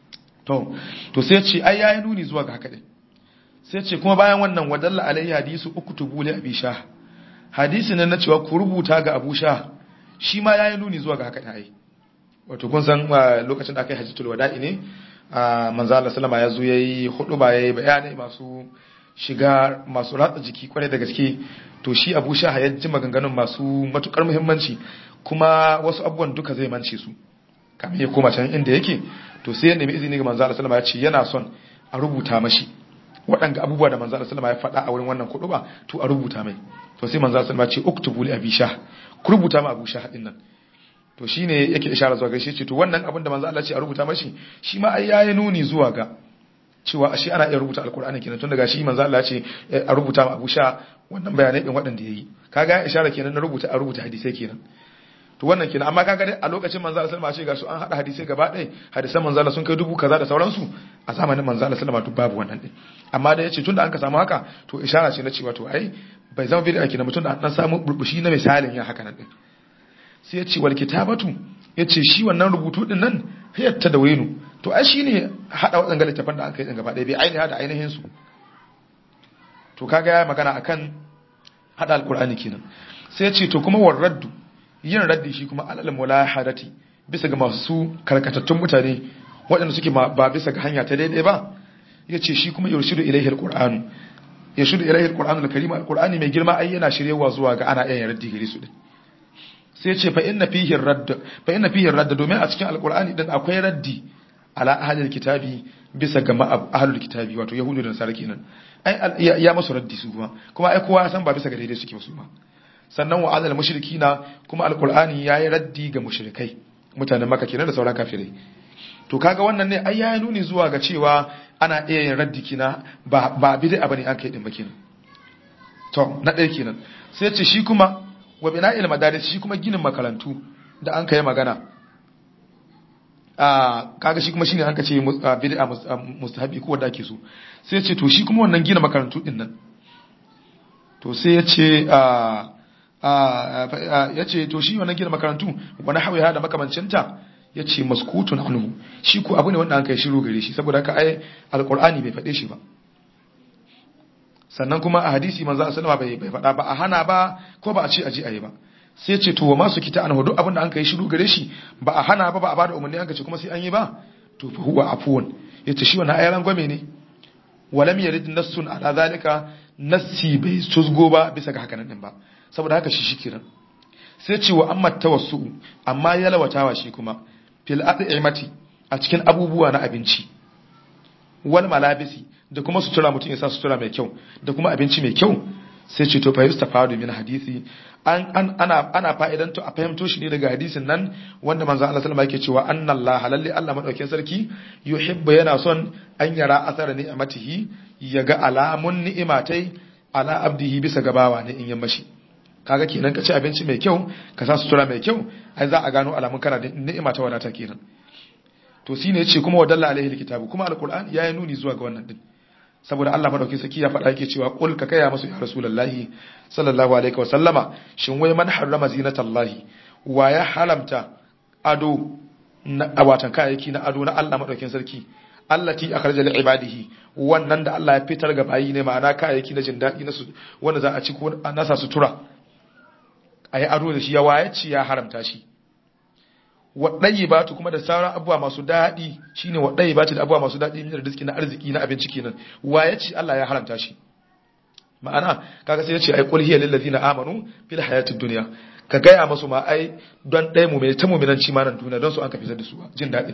to to sai ce ai yayi nuni zuwa ga haka din sai ce kuma bayan wannan wadalla alaihi hadisu uktubu li abi shah hadisi ne na cewa ku rubuta ga abu shah shi ma yayi nuni zuwa ga haka din ai wato kun san lokacin da aka yi hajjatul wada'i ne manzo Allah sallama ya zo yayi hudu ba yayi bayani masu shiga masu ratsa jiki kwarai da gaske to shi Abu Shah ya ji maganganun masu matukar muhimmanci kuma wasu abubuwan duka zai mance su kamar ya koma can inda yake to sai ya nemi izini ga manzo Allah sallama ya ce yana son a rubuta mashi waɗanga abubuwa da manzo Allah sallama ya faɗa a wurin wannan kudu ba to a rubuta mai to sai manzo Allah sallama ya ce uktubu li Abi Shah ku rubuta ma Abu Shah din nan to shine yake ishara zuwa gaishe ce to wannan abin da manzo Allah ce a rubuta mashi shi ma ai yayi nuni zuwa ga cewa ashe ana iya rubuta alkur'ani kenan tun daga shi manzo Allah ce a rubuta ma Abu Sha wannan bayanai din waɗanda yayi kaga ya ishara kenan na rubuta a rubuta hadisai kenan to wannan kenan amma kaga dai a lokacin manzo Allah sallallahu alaihi wasallam ce ga su an hada hadisai gaba ɗaya hadisan manzo Allah sun kai dubu kaza da sauransu a zamanin manzo Allah sallallahu alaihi wasallam babu wannan din amma da yace tunda an ka samu haka to ishara ce na cewa to ai bai zama bid'a kenan mutum da an samu burbushi na misalin ya haka nan din sai ya ce wal kitabatu ya ce shi wannan rubutu din nan hayatta da wenu to ai shine hada waɗanda littafan da aka yi gaba ɗaya bai ainiha da ainihin su to kaga ya magana akan hada alqur'ani kenan sai ya ce to kuma war raddu yin raddi shi kuma alal mulahadati bisa ga masu karkatattun mutane waɗanda suke ba bisa ga hanya ta daidai ba ya ce shi kuma yurshidu ilaihi alqur'anu yurshidu ilaihi alqur'anu alkarim alqur'ani mai girma ai yana shiryewa zuwa ga ana iya raddi gare su din sai ce fa inna fihi radd fa inna fihi radd domin a cikin alqur'ani din akwai raddi ala ahlil kitabi bisa ga ahlul kitabi wato yahudu da nasara kenan ai ya masu raddi su kuma kuma ai kowa san ba bisa ga daidai suke ba su ma sannan wa alal mushrikina kuma alqur'ani yayi raddi ga mushrikai mutanen makka kenan da sauran kafirai to kaga wannan ne ai yayi nuni zuwa ga cewa ana iya yin raddi kina ba ba bid'a bane an kai din ba kenan to na ɗaya kenan sai ce shi kuma wa bina'il madaris shi kuma ginin makarantu da an kai magana a kaga shi kuma shine an kace bid'a mustahabi ko wanda ake so sai ce to shi kuma wannan gina makarantu din nan to sai ya ce a ya ce to shi wannan gina makarantu wani hawa da makamancinta ya ce maskutun anhu shi ko abu ne wanda an kai shiru gare shi saboda haka ai alqur'ani bai faɗe shi ba sannan kuma a hadisi manzo sallama bai bai faɗa ba a hana ba ko ba a ce aje ayi ba sai ce to wa masu kita an hudu abinda an kai shiru gare shi ba a hana ba ba a bada umarni an ce kuma sai an yi ba to fa huwa afuwan yace shi wannan ayaran gwame ne walam yarid nassun ala zalika nassi bai tusgo ba bisa ga hakanan din ba saboda haka shi shikiran sai ce wa amma tawassu amma yalwatawa shi kuma fil at'imati a cikin abubuwa na abinci wal malabisi da kuma sutura mutum ya sa sutura mai kyau da kuma abinci mai kyau sai ce to fahimta fadu min hadisi an an ana ana fa'idan to a fahimto shi ne daga hadisin nan wanda manzo Allah sallallahu alaihi wasallam yake cewa annallaha lalle Allah madaukakin sarki yuhibbu yana son an yara asara ni'matihi yaga alamun ni'imatai ala abdihi bisa gabawa ne in yammashi kaga kenan ka ci abinci mai kyau ka sa sutura mai kyau ai za a gano alamun kana da ni'ima ta wadata kenan to shine yace kuma wadalla alaihi alkitabu kuma alquran yayi nuni zuwa ga wannan din saboda Allah madauki saki ya faɗa yake cewa qul ka kaya musu ya rasulullahi sallallahu alaihi wa sallama shin wai man harrama zinatallahi wa ya haramta ado na watan kayayyaki na ado na Allah madaukin sarki allati akhraja li ibadihi wannan da Allah ya fitar ga bayi ne ma'ana kayayyaki na jin daɗi na su wanda za a ci ko a nasa sutura ayi ado da shi ya waye ci ya haramta shi waɗayi ba tu kuma da sauran abubuwa masu daɗi shine waɗayi ba da abubuwa masu daɗi min rizki na arziki na abinci kenan waye ci Allah ya haramta shi ma'ana kaga sai ya ce ai qul hiya lil ladina amanu fil hayatid dunya ka gaya masu ma ai don ɗaya mu mai ta mu'minanci ma nan duniya don su an ka fitar da su jin daɗin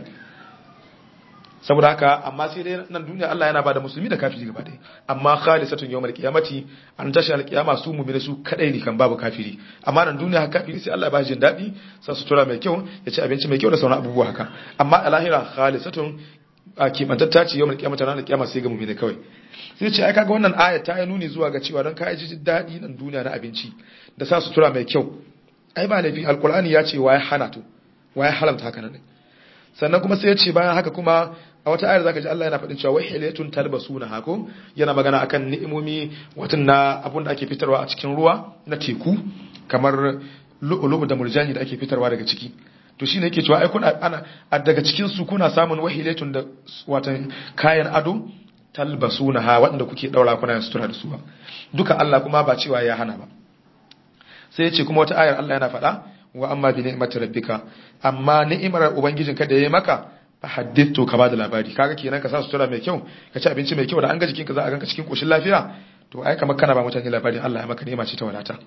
saboda haka amma sai dai nan duniya Allah yana bada musulmi da kafiri gaba ɗaya amma khalisatun yawmal qiyamati an tashi alqiyama su mu'mini su kadai ne kan babu kafiri amma nan duniya haka kafiri sai Allah ya ba jin daɗi sa sutura mai kyau ya ci abinci mai kyau da sauran abubuwa haka amma a lahira khalisatun a kimantatta ce yawmal qiyamati ranar qiyama sai ga mu'mini kawai sai ce ai kaga wannan aya ta yi nuni zuwa ga cewa don ka ji daɗi nan duniya na abinci da sa sutura mai kyau ai ba laifi alqur'ani ya ce waye hana to waye haramta haka nan sannan kuma sai ya ce bayan haka kuma a wata ayar zaka ji Allah yana faɗin cewa wai hilayatun talbasuna hako yana magana akan ni'imomi watan na abun da ake fitarwa a cikin ruwa na teku kamar lu'ulu'u da murjani da ake fitarwa daga ciki to shine yake cewa ai kuna ana daga cikin su kuna samun wahilatun da watan kayan ado talbasuna ha waɗanda kuke daura kuna yin sutura da su ba duka Allah kuma ba cewa ya hana ba sai ya ce kuma wata ayar Allah yana faɗa wa amma bi ni'mati rabbika amma ni'imar ubangijinka da yayi maka fa haddithu ka bada labari kaga kenan ka sa sutura mai kyau ka ci abinci mai kyau da an ga jikinka za a ganka cikin koshin lafiya to ai kamar kana ba mutane labarin Allah ya maka ni'ima ce ta wadata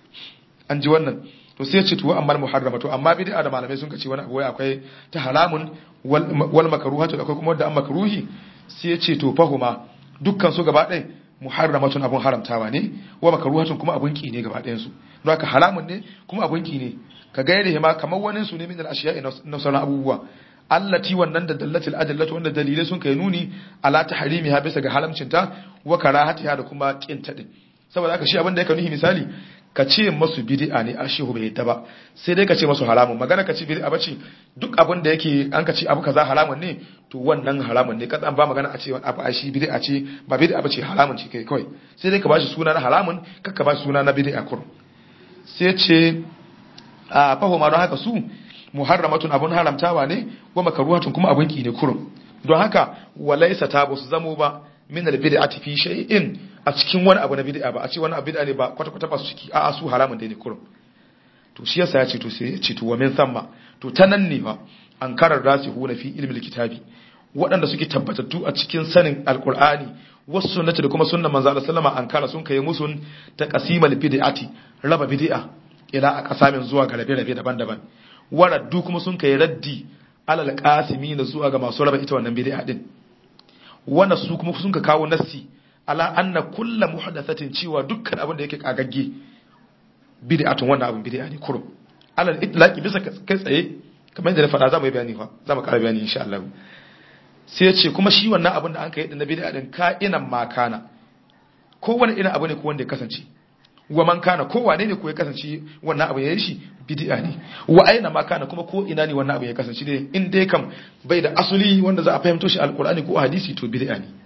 an ji wannan to sai ce to amma muharrama to amma bid'a da malamai sun ce wani abu wai akwai ta haramun wal makruhatu akwai kuma wanda an makruhi sai ya ce to fahuma dukkan su gaba ɗaya muharramatun abun haramtawa ne wa makruhatun kuma abun ki ne gaba ɗayan su don haka haramun ne kuma abun ki ne ka gaire ma kamar wani su ne min al ashiya'i na sauran abubuwa allati wannan da dallatil adallatu wanda dalilai sun kai nuni ala tahrimiha bisa ga haramcinta wa karahatiha da kuma kinta din saboda haka shi abin da yake nuhi misali ka ce masu bid'a ne a shehu bai yadda ba sai dai ka ce masu haramun magana ka ce bid'a bace duk abin da yake an ka ce abu kaza haramun ne to wannan haramun ne kaza ba magana a ce abu a shi bid'a ce ba bid'a bace haramun ce kai kawai sai dai ka bashi suna na haramun kar ka bashi suna na bid'a kur sai ce a fahima don haka su muharramatun abun haramtawa ne wa makaruhatun kuma abun ki ne kurum don haka walaysa ta su zamo ba min albid'ati fi shay'in a cikin wani abu na bid'a ba a ce wani abu bid'a ne ba kwata kwata ba su ciki a'a su haramun dai ne kurum to shi yasa ya ce to sai ya ce to wa min thamma to ta nan ne ba an karar rasihuna fi ilmi kitabi waɗanda suke tabbatattu a cikin sanin alqur'ani wasu sunnati da kuma sunnan manzo Allah sallama an kara sun kai musun ta qasimal bid'ati raba bid'a ila a kasamin zuwa ga rabe-rabe daban-daban waraddu kuma sun kai raddi alal qasimi na zuwa ga masu raba ita wannan bid'a din wannan su kuma sun ka kawo nassi ala anna kullu muhdathatin cewa dukkan abin da yake kagagge bid'atun wannan abin bid'a ne kurum alal itlaqi bisa kai tsaye kamar yadda na faɗa za mu yi bayani fa za mu ƙara bayani insha Allah sai ya ce kuma shi wannan abin da an kai din na bid'a din ka'inan ma kana kowane irin abu ne ko wanda ya kasance wa man kana ko wane ne ko ya kasance wannan abu ya yi shi bid'a ne wa aina ma kana kuma ko ina ne wannan abu ya kasance ne in dai kam bai da asuli wanda za a fahimto shi alqur'ani ko hadisi to bid'a ne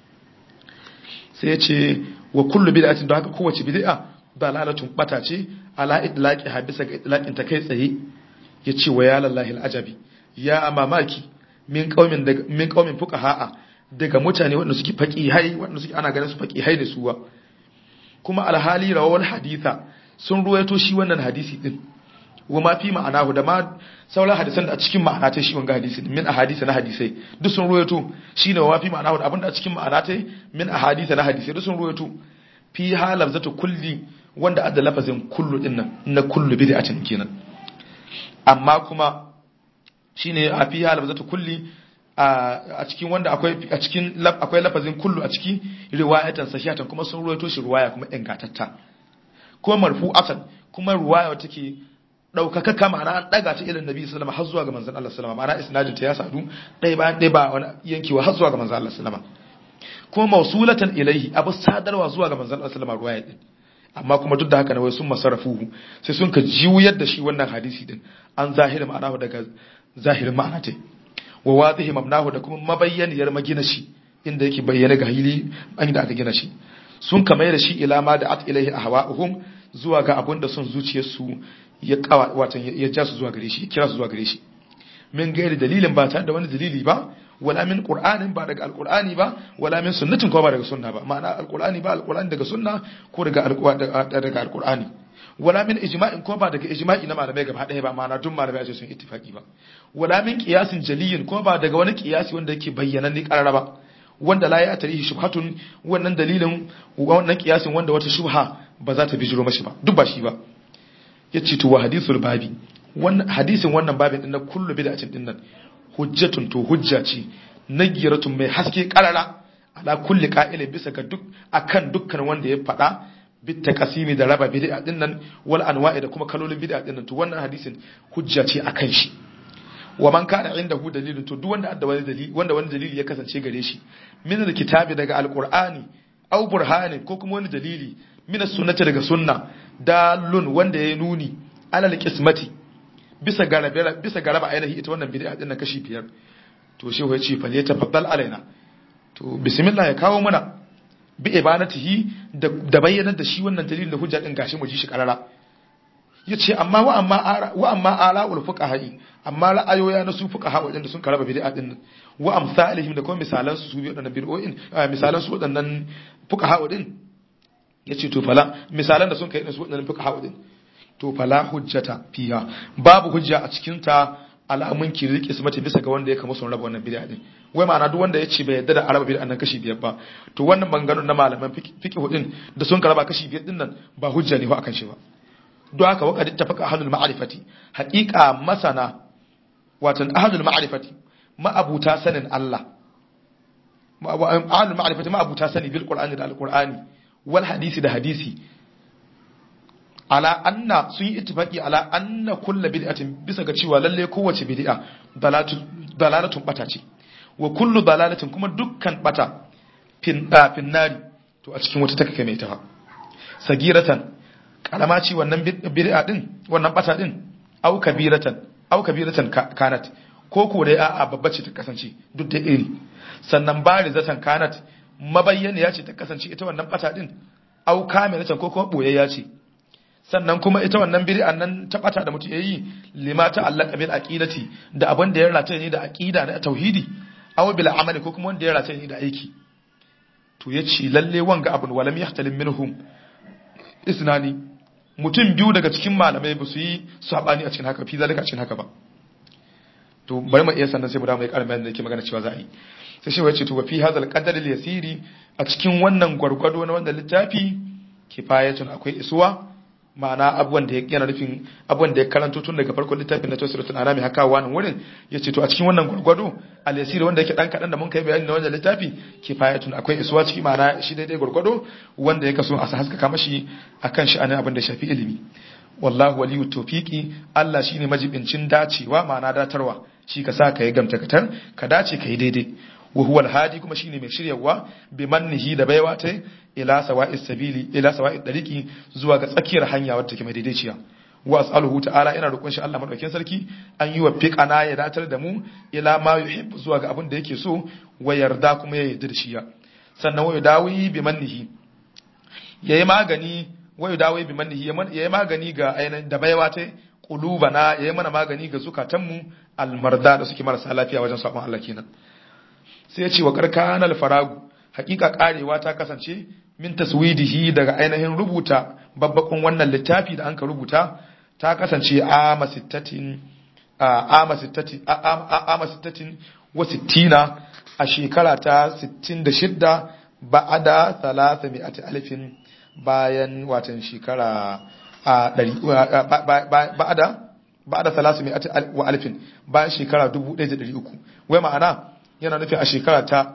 sai ya ce wa kullu bid'atin da haka kowace bid'a dalalatun bata ce ala idlaqi habisa ga idlaqin ta kai tsaye yace wa ya lallahi alajabi ya mamaki min qaumin daga min qaumin fuqaha daga mutane wanda suke faqihai wanda suke ana ganin su faqihai da suwa kuma alhali rawar haditha sun ruwaito shi wannan hadisi din wa ma fi ma'anahu da ma sauran hadisan da a cikin ma'ana ta shi wanga hadisi din min ahadisa na hadisai duk sun ruwaito shine wa ma fi ma'anahu da abinda a cikin ma'ana ta min ahadisa na hadisai duk sun ruwaito fi halaf zata kulli wanda adda lafazin kullu din nan na kullu bid'atin kenan amma kuma shine a fi halaf zata kulli a cikin wanda akwai a cikin akwai lafazin kullu a ciki riwayatan sahihatan kuma sun ruwaito shi riwaya kuma ingantatta kuma marfu'atan kuma riwaya take daukaka ma'ana an daga ta irin nabi sallallahu alaihi har zuwa ga manzon Allah sallallahu alaihi ma'ana isnadin ta ya sadu dai bayan dai ba wani yankewa har zuwa ga manzon Allah sallallahu alaihi kuma mausulatan ilaihi abu sadarwa zuwa ga manzon Allah sallallahu alaihi din amma kuma duk da haka ne wai sun masarafuhu sai sun ka juyar da shi wannan hadisi din an zahiri ma'ana daga zahirin ma'ana ta wa wadihi mabnahu da kuma mabayyaniyar magina shi inda yake bayyana ga hili an da aka gina shi sun kamar da shi ila ma da at ilaihi ahwa'uhum zuwa ga abun da son zuciyarsu ya kawa watan ya ja su zuwa gare shi ya kira su zuwa gare shi min gairi dalilin ba tare da wani dalili ba wala min qur'anin ba daga alqur'ani ba wala min sunnatin ko ba daga sunna ba ma'ana alqur'ani ba alqur'ani daga sunna ko daga daga alqur'ani wala min ijma'in ko ba daga ijma'i na malamai gaba ɗaya ba ma'ana duk malamai a ce sun ittifaqi ba wala min qiyasin jaliyin ko ba daga wani qiyasi wanda yake bayyana ni karara ba wanda la ya tarihi shubhatun wannan dalilin wannan qiyasin wanda wata shubha ba za ta bijiro mashi ba duk ba shi ba yace to wa hadithul babi wannan hadisin wannan babin din na kullu bid'atin din nan hujjatun to hujja ce nagiratun mai haske karara ala kulli qa'ilin bisa ga duk akan dukkan wanda ya faɗa bitta kasimi da raba bid'a din nan wal anwa'i da kuma kalolin bid'a din nan to wannan hadisin hujja ce akan shi wa man kana indahu dalilun to duk wanda da wani dalili wanda wani dalili ya kasance gare shi min alkitabi daga alqur'ani aw burhanin ko kuma wani dalili min sunnati daga sunna dalun wanda ya nuni alal qismati bisa garabe bisa garaba ainihi ita wannan bid'a din nan kashi biyar to shehu ya ce fa tafaddal alaina to bismillah ya kawo mana bi ibanatihi da bayyanar da shi wannan dalilin da hujja din gashi mu ji shi karara yace amma wa amma wa amma ala'ul fuqaha'i amma ra'ayoya na su fuqaha wadanda sun karaba bid'a din wa amsalihim da kuma misalan su su bi wadannan bid'o'in misalan su wadannan fuqaha wadin yace to fala misalan da sun kai su wadannan fuqaha wadin to fala hujjata fiha babu hujja a cikin ta alamun kirki su mata bisa ga wanda ya kama sun raba wannan bid'a din wai ma'ana duk wanda ya ce bai yarda da araba bid'a nan kashi biyar ba to wannan maganganun na malaman fiqh din da sun karaba kashi biyar din nan ba hujja ne ba akan shi ba don haka waka ittafaqa ahlul ma'rifati haqiqa masana watan ahlul ma'rifati ma'abuta sanin Allah ahlul ma'rifati ma'abuta sani bil qur'ani da alqur'ani wal hadisi da hadisi ala anna sun yi ittifaqi ala anna kullu bid'atin bisa ga cewa lalle kowace bid'a dalalatun bata ce wa kullu dalalatin kuma dukkan bata fin fin nari to a cikin wata take mai ta sagiratan karama ce wannan bid'a din wannan bata din au kabiratan au kabiratan kanat ko ko dai a'a babba ce ta kasance duk da iri sannan barizatan kanat mabayyana ya ce ta kasance ita wannan bata din au kamilatan ko kuma boyayya ce sannan kuma ita wannan bid'an nan ta bata da mutum yayi lima ta allaka bil aqidati da abin da ya rata ne da aqida na tauhidi aw bil amali ko kuma wanda ya rata ne da aiki to yace lalle wanga abun walam yahtalim minhum isnani mutum biyu daga cikin malamai ba su yi sabani a cikin haka fi zalika a cikin haka ba to bari mu iya sannan sai mu da mai karin bayanin da yake magana cewa za a yi sai shi wace to fi hadal qadar al yasiri a cikin wannan gwargwado na wannan littafi kifayatun akwai isuwa ma'ana abubuwan da yana nufin abubuwan da ya karanto tun daga farkon littafin na tafsiratul anami haka wannan wurin yace to a cikin wannan gurgudu al-yasir wanda yake dan kadan da mun kai bayani na wannan littafi kifayatun akwai isuwa ciki ma'ana shi daidai gurgudu wanda yake so a sa haska kama shi akan shi anan abin da shafi ilimi wallahu waliyut tawfiqi Allah shine majibincin dacewa ma'ana datarwa shi ka sa ka yi gamtakatar ka dace ka yi daidai wa huwa al-hadi kuma shine mai shiryawa bi mannihi da baiwa ta ila sawa'is sabili ila sawa'id dariqi zuwa ga tsakiyar hanya wadda take mai daidaiciya wa as'aluhu ta'ala ina roƙon shi Allah madaukakin sarki an yi wa fiqana ya datar da mu ila ma yuhibbu zuwa ga abin da yake so wa yarda kuma ya yarda da shi ya sannan wa dawi bi mannihi yayi magani wa dawi bi mannihi yayi magani ga ainihin da baiwa ta qulubana yayi mana magani ga zukatanmu almarda da suke marasa lafiya wajen sabon Allah kenan sai ya ce wa karkanal faragu hakika karewa ta kasance min taswidihi daga ainihin rubuta babbakon wannan littafi da anka rubuta ta kasance ama sittatin ama sittatin ama sittatin wa sittina a shekara ta 66 ba'ada 300 alifin bayan watan shekara a ba'ada ba'ada 300 wa alifin bayan shekara 1300 wai ma'ana yana nufin a shekara ta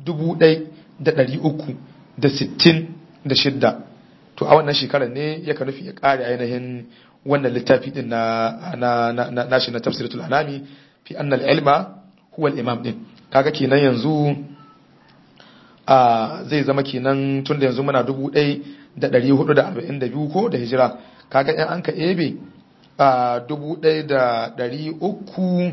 1366 to a wannan shekarar ne ya ka nufi ya kare ainihin wannan littafi din na nashi na tafsiratul anami fi annal ilma huwa al-imam din kaga kenan yanzu a zai zama kenan tun da yanzu muna 1442 ko da hijira kaga in an ka ebe a 1300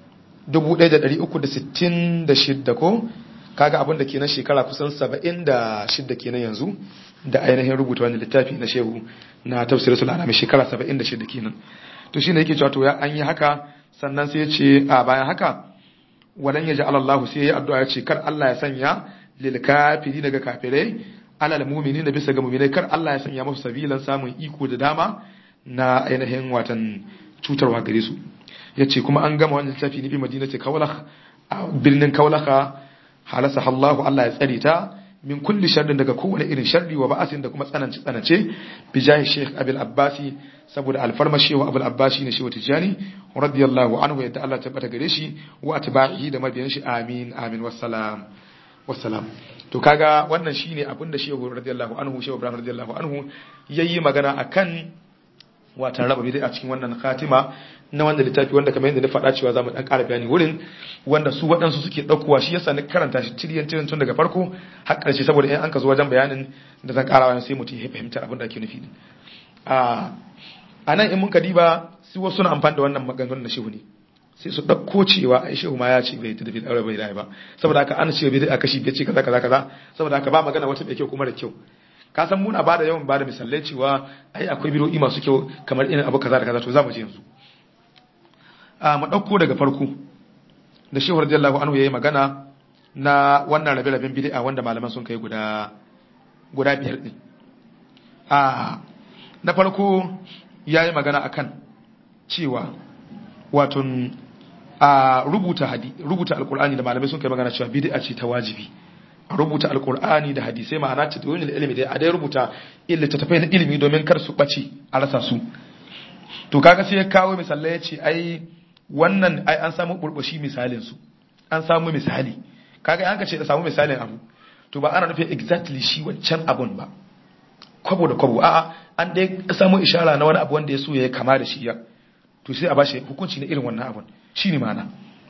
1366 ko kaga abin da kenan shekara kusan 76 kenan yanzu da ainihin rubuta wani littafi na shehu na tafsiratul anami shekara 76 kenan to shine yake cewa to ya an yi haka sannan sai ya ce a bayan haka walan ya ja'ala Allah sai ya addu'a ya ce kar Allah ya sanya lil kafiri daga kafirai alal mu'minin da bisa ga mu'minai kar Allah ya sanya musu sabilan samun iko da dama na ainihin watan cutarwa gare su yace kuma an gama wannan littafi ne bi madinati kawlakh a birnin kawlakha halasa Allah Allah ya tsare ta min kulli sharrin daga kowane irin sharri wa ba'asin da kuma tsananci tsanace bi jahi Sheikh Abul Abbasi saboda alfarma shehu Abul Abbasi ne shehu Tijani radiyallahu anhu yadda Allah tabbata gare shi wa atba'ihi da mabiyan shi amin amin wassalam wassalam to kaga wannan shine abinda shehu radiyallahu anhu shehu Ibrahim radiyallahu anhu yayi magana akan watan raba bidai a cikin wannan khatima na wanda littafi wanda kamar yadda na faɗa cewa zamu dan ƙara bayani wurin wanda su waɗansu suke ɗaukowa shi yasa ni karanta shi tiriyan tiriyan tun daga farko har ƙarshe saboda in an ka zo wajen bayanin da zan ƙara wani sai mutum ya fahimta abin da ake nufi a a nan in mun ka diba su wasu na amfani da wannan maganganun na shehu ne sai su ɗauko cewa ai shehu ma ya ce bai tafi da bai da ba saboda haka an ce bai da kashi bai ce kaza kaza kaza saboda haka ba magana wata mai kyau kuma da kyau ka san muna bada yawan bada misalai cewa ai akwai bidoyi masu kyau kamar irin abu kaza da kaza to zamu je yanzu a mu dauko daga farko da shehu radiyallahu anhu yayi magana na wannan rabe-raben bid'a wanda malaman sun kai guda guda biyar din a na farko yayi magana akan cewa wato a rubuta hadi rubuta alqur'ani da malamai sun kai magana cewa bid'a ce ta wajibi a rubuta alqur'ani da hadisai ma'ana ta dawin ilimi da a dai rubuta illata tafai na ilimi domin kar su bace a rasa su to kaga sai ya kawo misalai ya ce ai wannan ai an samu burbushi misalin su an samu misali kaga an ka ce da samu misalin abu to ba ana nufin exactly shi wancan abun ba kwabo da kwabo a'a an dai samu ishara na wani abu wanda ya so ya kama da shi ya to sai a bashi hukunci na irin wannan abun shine ma'ana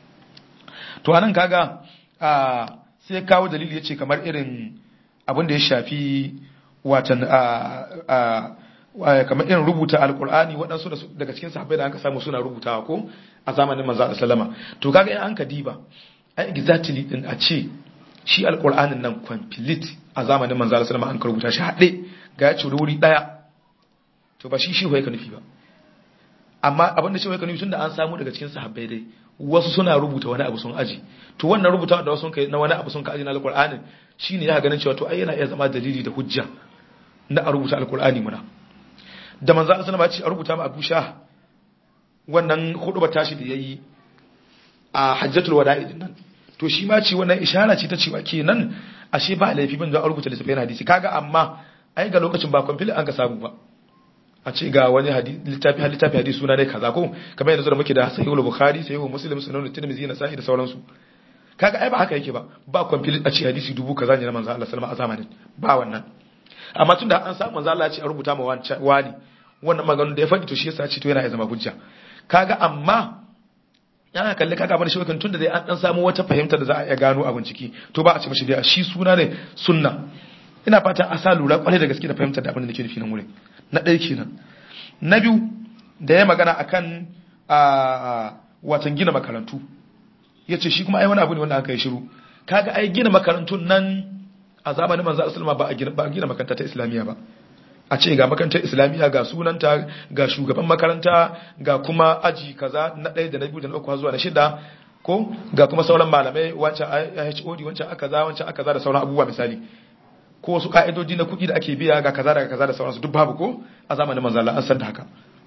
to anan kaga a sai ya kawo dalili yace kamar irin abin da ya shafi watan a kamar irin rubuta alkur'ani waɗansu daga cikin sahabbai da aka samu suna rubutawa ko a zamanin manzo Allah sallama to kaga in an ka diba ai exactly din a ce shi alkur'anin nan complete a zamanin manzo Allah sallama an ka rubuta shi haɗe ga ya ciri wuri ɗaya to ba shi shi hoye ka nufi ba amma abin da shi hoye ka nufi tunda an samu daga cikin sahabbai dai wasu suna rubuta wani abu sun aji to wannan rubuta da wasu kai na wani abu sun ka aji na alkur'anin shine ya ganin cewa to ai yana iya zama dalili da hujja na a rubuta alkur'ani muna da manzo Allah sallama ya ce a rubuta ma Abu Shah wannan hudu tashi da yayi a Hajjatul Wada'i din nan to shi ma ce wannan ishara ce ta cewa kenan ashe ba laifi bin da a rubuta littafin hadisi kaga amma ai ga lokacin ba kwamfili an ka samu ba a ce ga wani littafi littafi hadisi suna ne kaza ko kamar yanzu da muke da sahihul bukhari sahihul muslim sunan tirmidhi na sahi da sauransu kaga ai ba haka yake ba ba kwamfili a ce hadisi dubu kaza ne na manzo Allah sallama a zamanin ba wannan amma tunda an samu manzo Allah ya ce a rubuta ma wani wannan maganin da ya faɗi to shi yasa ce to yana ya zama hujja kaga amma yana kalle kaga abin shi tunda dai an dan samu wata fahimta da za a iya gano abin ciki to ba a ce mishi dai shi suna ne sunna ina fatan a sa lura kwarai da gaske da fahimtar da abin da nake nufi nan wurin na ɗaya kenan na biyu da ya magana akan a watan gina makarantu yace shi kuma ai wani abu ne wanda aka yi shiru kaga ai gina makarantun nan a zamanin manzo sallama ba a gina ba a gina makaranta ta islamiyya ba a ce ga makarantar islamiyya ga sunanta ga shugaban makaranta ga kuma aji kaza na ɗaya da na biyu da na uku zuwa na shida ko ga kuma sauran malamai wancan HOD wancan aka za wancan aka za da sauran abubuwa misali ko wasu ka'idoji na kuɗi da ake biya ga kaza da kaza da sauransu duk babu ko a zamanin manzo Allah an san da haka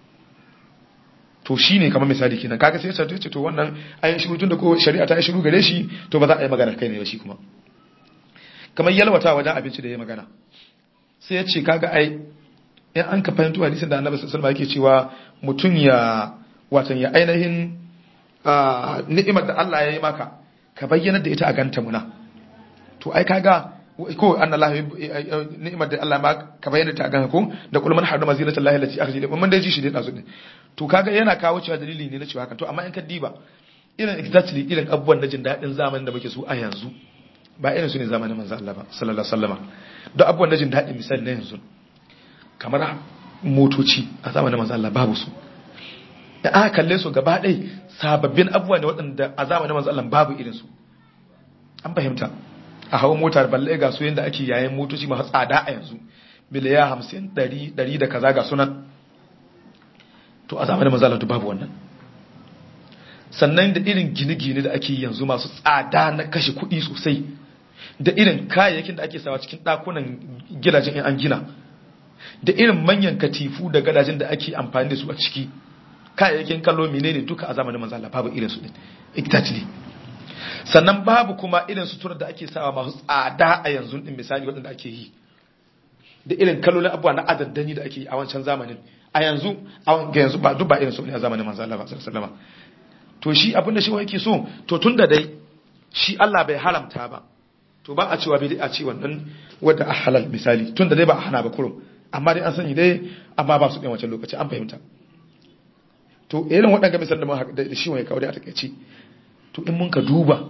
to shine kamar misali kenan kaga sai sai ce to wannan ayin shiru tun da ko shari'a ta yi shiru gare shi to ba za a yi magana kai ne ba shi kuma kamar yalwata wajen abinci da ya magana sai ya ce kaga ai in an ka fahimta hadisin da annabi sallallahu alaihi yake cewa mutum ya watan ya ainihin ni'imar da Allah ya yi maka ka bayyana da ita a ganta muna to ai kaga ko annallahi ni'imar da Allah ma ka bayyana ta a ganta ko da kullu man harrama zinatallahi allati akhraja mun dai ji shi dai dazu din to kaga yana kawo cewa dalili ne na cewa haka to amma in ka diba irin exactly irin abubuwan na jin daɗin zamanin da muke su a yanzu ba irin su ne zamanin manzo Allah ba sallallahu alaihi wasallam don abubuwan da jin daɗin misali na yanzu kamar motoci a zamanin manzo Allah babu su da aka kalle su gaba ɗai sababbin abubuwa ne waɗanda a zamanin manzo Allah babu irin su an fahimta a hawa mota balle ga su yanda ake yayin motoci masu tsada a yanzu miliya hamsin ɗari ɗari da kaza ga sunan to a zamanin manzo Allah babu wannan sannan da irin gine-gine da ake yanzu masu tsada na kashe kuɗi sosai da irin kayayyakin da ake sawa cikin ɗakunan gidajen an gina da irin manyan katifu da gadajen da ake amfani da su a ciki kayayyakin kallo menene duka a zamanin manzo Allah babu irin su din exactly sannan babu kuma irin suturar da ake sawa masu tsada a yanzu din misali waɗanda ake yi da irin kalolin abubuwa na adaddani da ake yi a wancan zamanin a yanzu ga yanzu ba duk ba irin su ne a zamanin manzo Allah sallallahu alaihi wasallam to shi abinda shi yake so to tunda dai shi Allah bai haramta ba to ba a cewa bai a ce wannan wadda a halal misali tunda dai ba a hana ba kurum amma dai an sani dai amma ba su ɗin wancan lokaci an fahimta to irin waɗanda misal da da shi wani kawai a takaice to in mun ka duba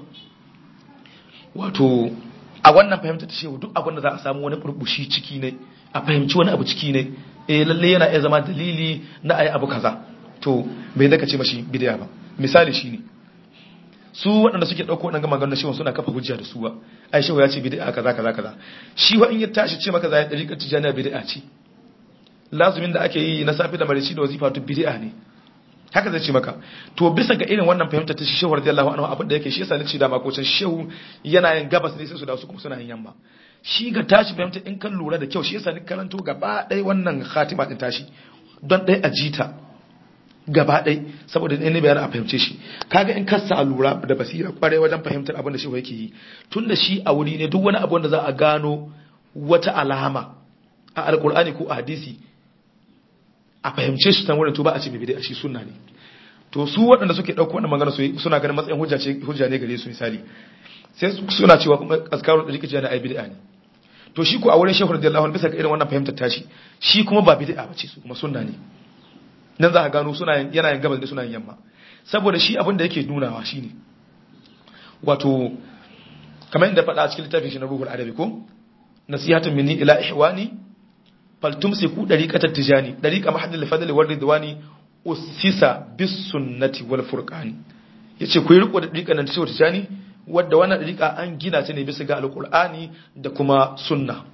wato a wannan fahimta ta shehu duk abin da za a samu wani burbushi ciki ne a fahimci wani abu ciki ne eh lalle yana iya zama dalili na ayi abu kaza to bai da ce mashi bidiya ba misali shine su waɗanda suke ɗauko waɗanda maganar shehu suna kafa hujja da su ba ai shehu ya ce bid'a kaza kaza kaza shi wa in ya tashi ce maka zai dariƙar tijaniya bid'a ce lazumin da ake yi na safi da marici da wazifa to bid'a ne haka zai ce maka to bisa ga irin wannan fahimta ta shehu radiyallahu anhu abin da yake shi yasa nace da makocin shehu yana yin gabas ne sai su da su kuma suna yin yamma shi ga tashi fahimta in kan lura da kyau shi yasa ni karanto gaba ɗaya wannan khatima din tashi don ɗaya a jita gaba ɗai saboda ne bayan a fahimce shi kaga in kasa a lura da basira kwarai wajen fahimtar abin da shi yake yi tun da shi a wuri ne duk wani abu da za a gano wata alama a alkur'ani ko a hadisi a fahimce shi tan wurin to ba a ce bibide a shi sunna ne to su waɗanda suke ɗauko wannan magana suna ganin matsayin hujja ce hujja ne gare su misali sai suna cewa kuma azkarun da rike na ai bid'a ne to shi ko a wurin shehu radiyallahu anhu bisa ga irin wannan fahimtar tashi shi kuma ba bid'a bace su kuma sunna ne nan za ka gano suna yana yin gabas da suna yin yamma saboda shi abin da yake nunawa shine wato kamar yadda faɗa a cikin littafin shi na ruhul adabi ko nasihatun minni ila ihwani faltumsiku dariqatat tijani dariqa mahallil fadl wal ridwani usisa bis sunnati wal furqani yace ku yi riko da dariqan nan ta tijani wadda wannan dariqa an gina ta ne bisa ga alqur'ani da kuma sunna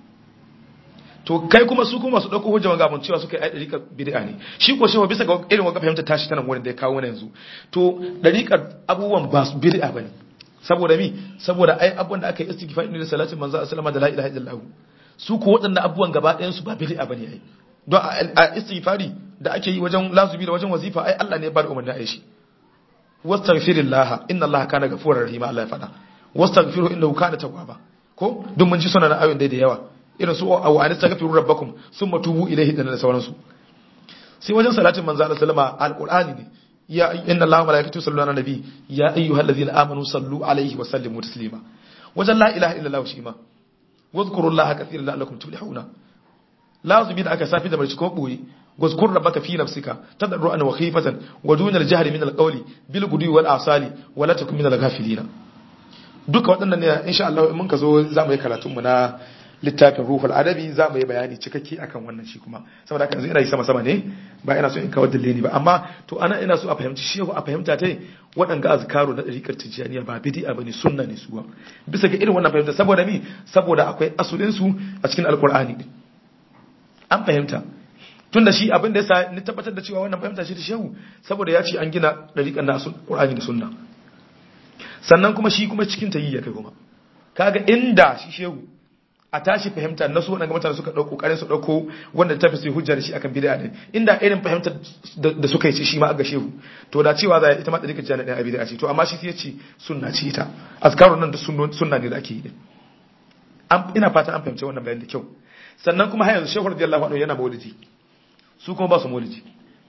to kai kuma su kuma su dauko hujja ga mun cewa suka yi dariƙar bid'a ne shi ko shewa bisa ga irin wanga fahimta tashi tana wurin da ya kawo na yanzu to dariƙar abubuwan ba su bid'a bane saboda mi saboda ai abubuwan da aka yi istighfar ne da salatin manzo sallama da la ilaha illallah su ko waɗannan abubuwan gaba ɗayan su ba bid'a bane ai don a istighfari da ake yi wajen lazumi da wajen wazifa ai Allah ne ya bada umarni a yi shi wastaghfirillah inna Allah kana ghafurur rahim Allah ya faɗa wastaghfiru innahu kana tawwaba ko duk mun ji sunan ayoyin da yawa irin su a wa'ani tagafiru rabbakum summa tubu ilayhi da sauransu sai wajen salatin manzo Allah sallama alqur'ani ne ya inna allaha wa malaikatahu yusalluna ala nabi ya ayyuhallazina amanu sallu alaihi wa sallimu taslima wajen la ilaha illallah shi ma wadhkurullaha kathiran la'allakum tuflihuna lazumi da aka safi da barci ko boye wazkur rabbaka fi nafsika tadarruan wa khifatan wa duna al-jahri min al-qawli bil gudwi wal asali wa la takun min al-ghafilina duka waɗannan ne insha Allah mun ka zo za mu yi karatun mu na littafin ruhul adabi za mu yi bayani cikakke akan wannan shi kuma saboda haka yanzu ina yi sama sama ne ba ina so in kawar dalili ba amma to ana ina so a fahimci shehu a fahimta ta waɗanga azkaru na ɗariƙar tijjaniya ba bid'a bane sunna ne suwa bisa ga irin wannan fahimta saboda mi saboda akwai asulin su a cikin alqur'ani din an fahimta tunda shi abin da yasa ni tabbatar da cewa wannan fahimta ce ta shehu saboda ya ce an gina ɗariƙar na qur'ani da sunna sannan kuma shi kuma cikin ta yi ya kai kuma kaga inda shi shehu a tashi fahimta na su waɗanda mutane suka ɗauko ƙarin su ɗauko wanda ta fi su hujja da shi akan bid'a din inda irin fahimtar da suka yi shi ma aga shehu to da cewa za ita ma da rika ɗaya bid'a ce to amma shi sai ya ce sunna ce ita azkarun nan da sunna ne da ake yi din ina fata an fahimci wannan bayan da kyau sannan kuma har yanzu shehu radiyallahu anhu yana maulidi su kuma ba su maulidi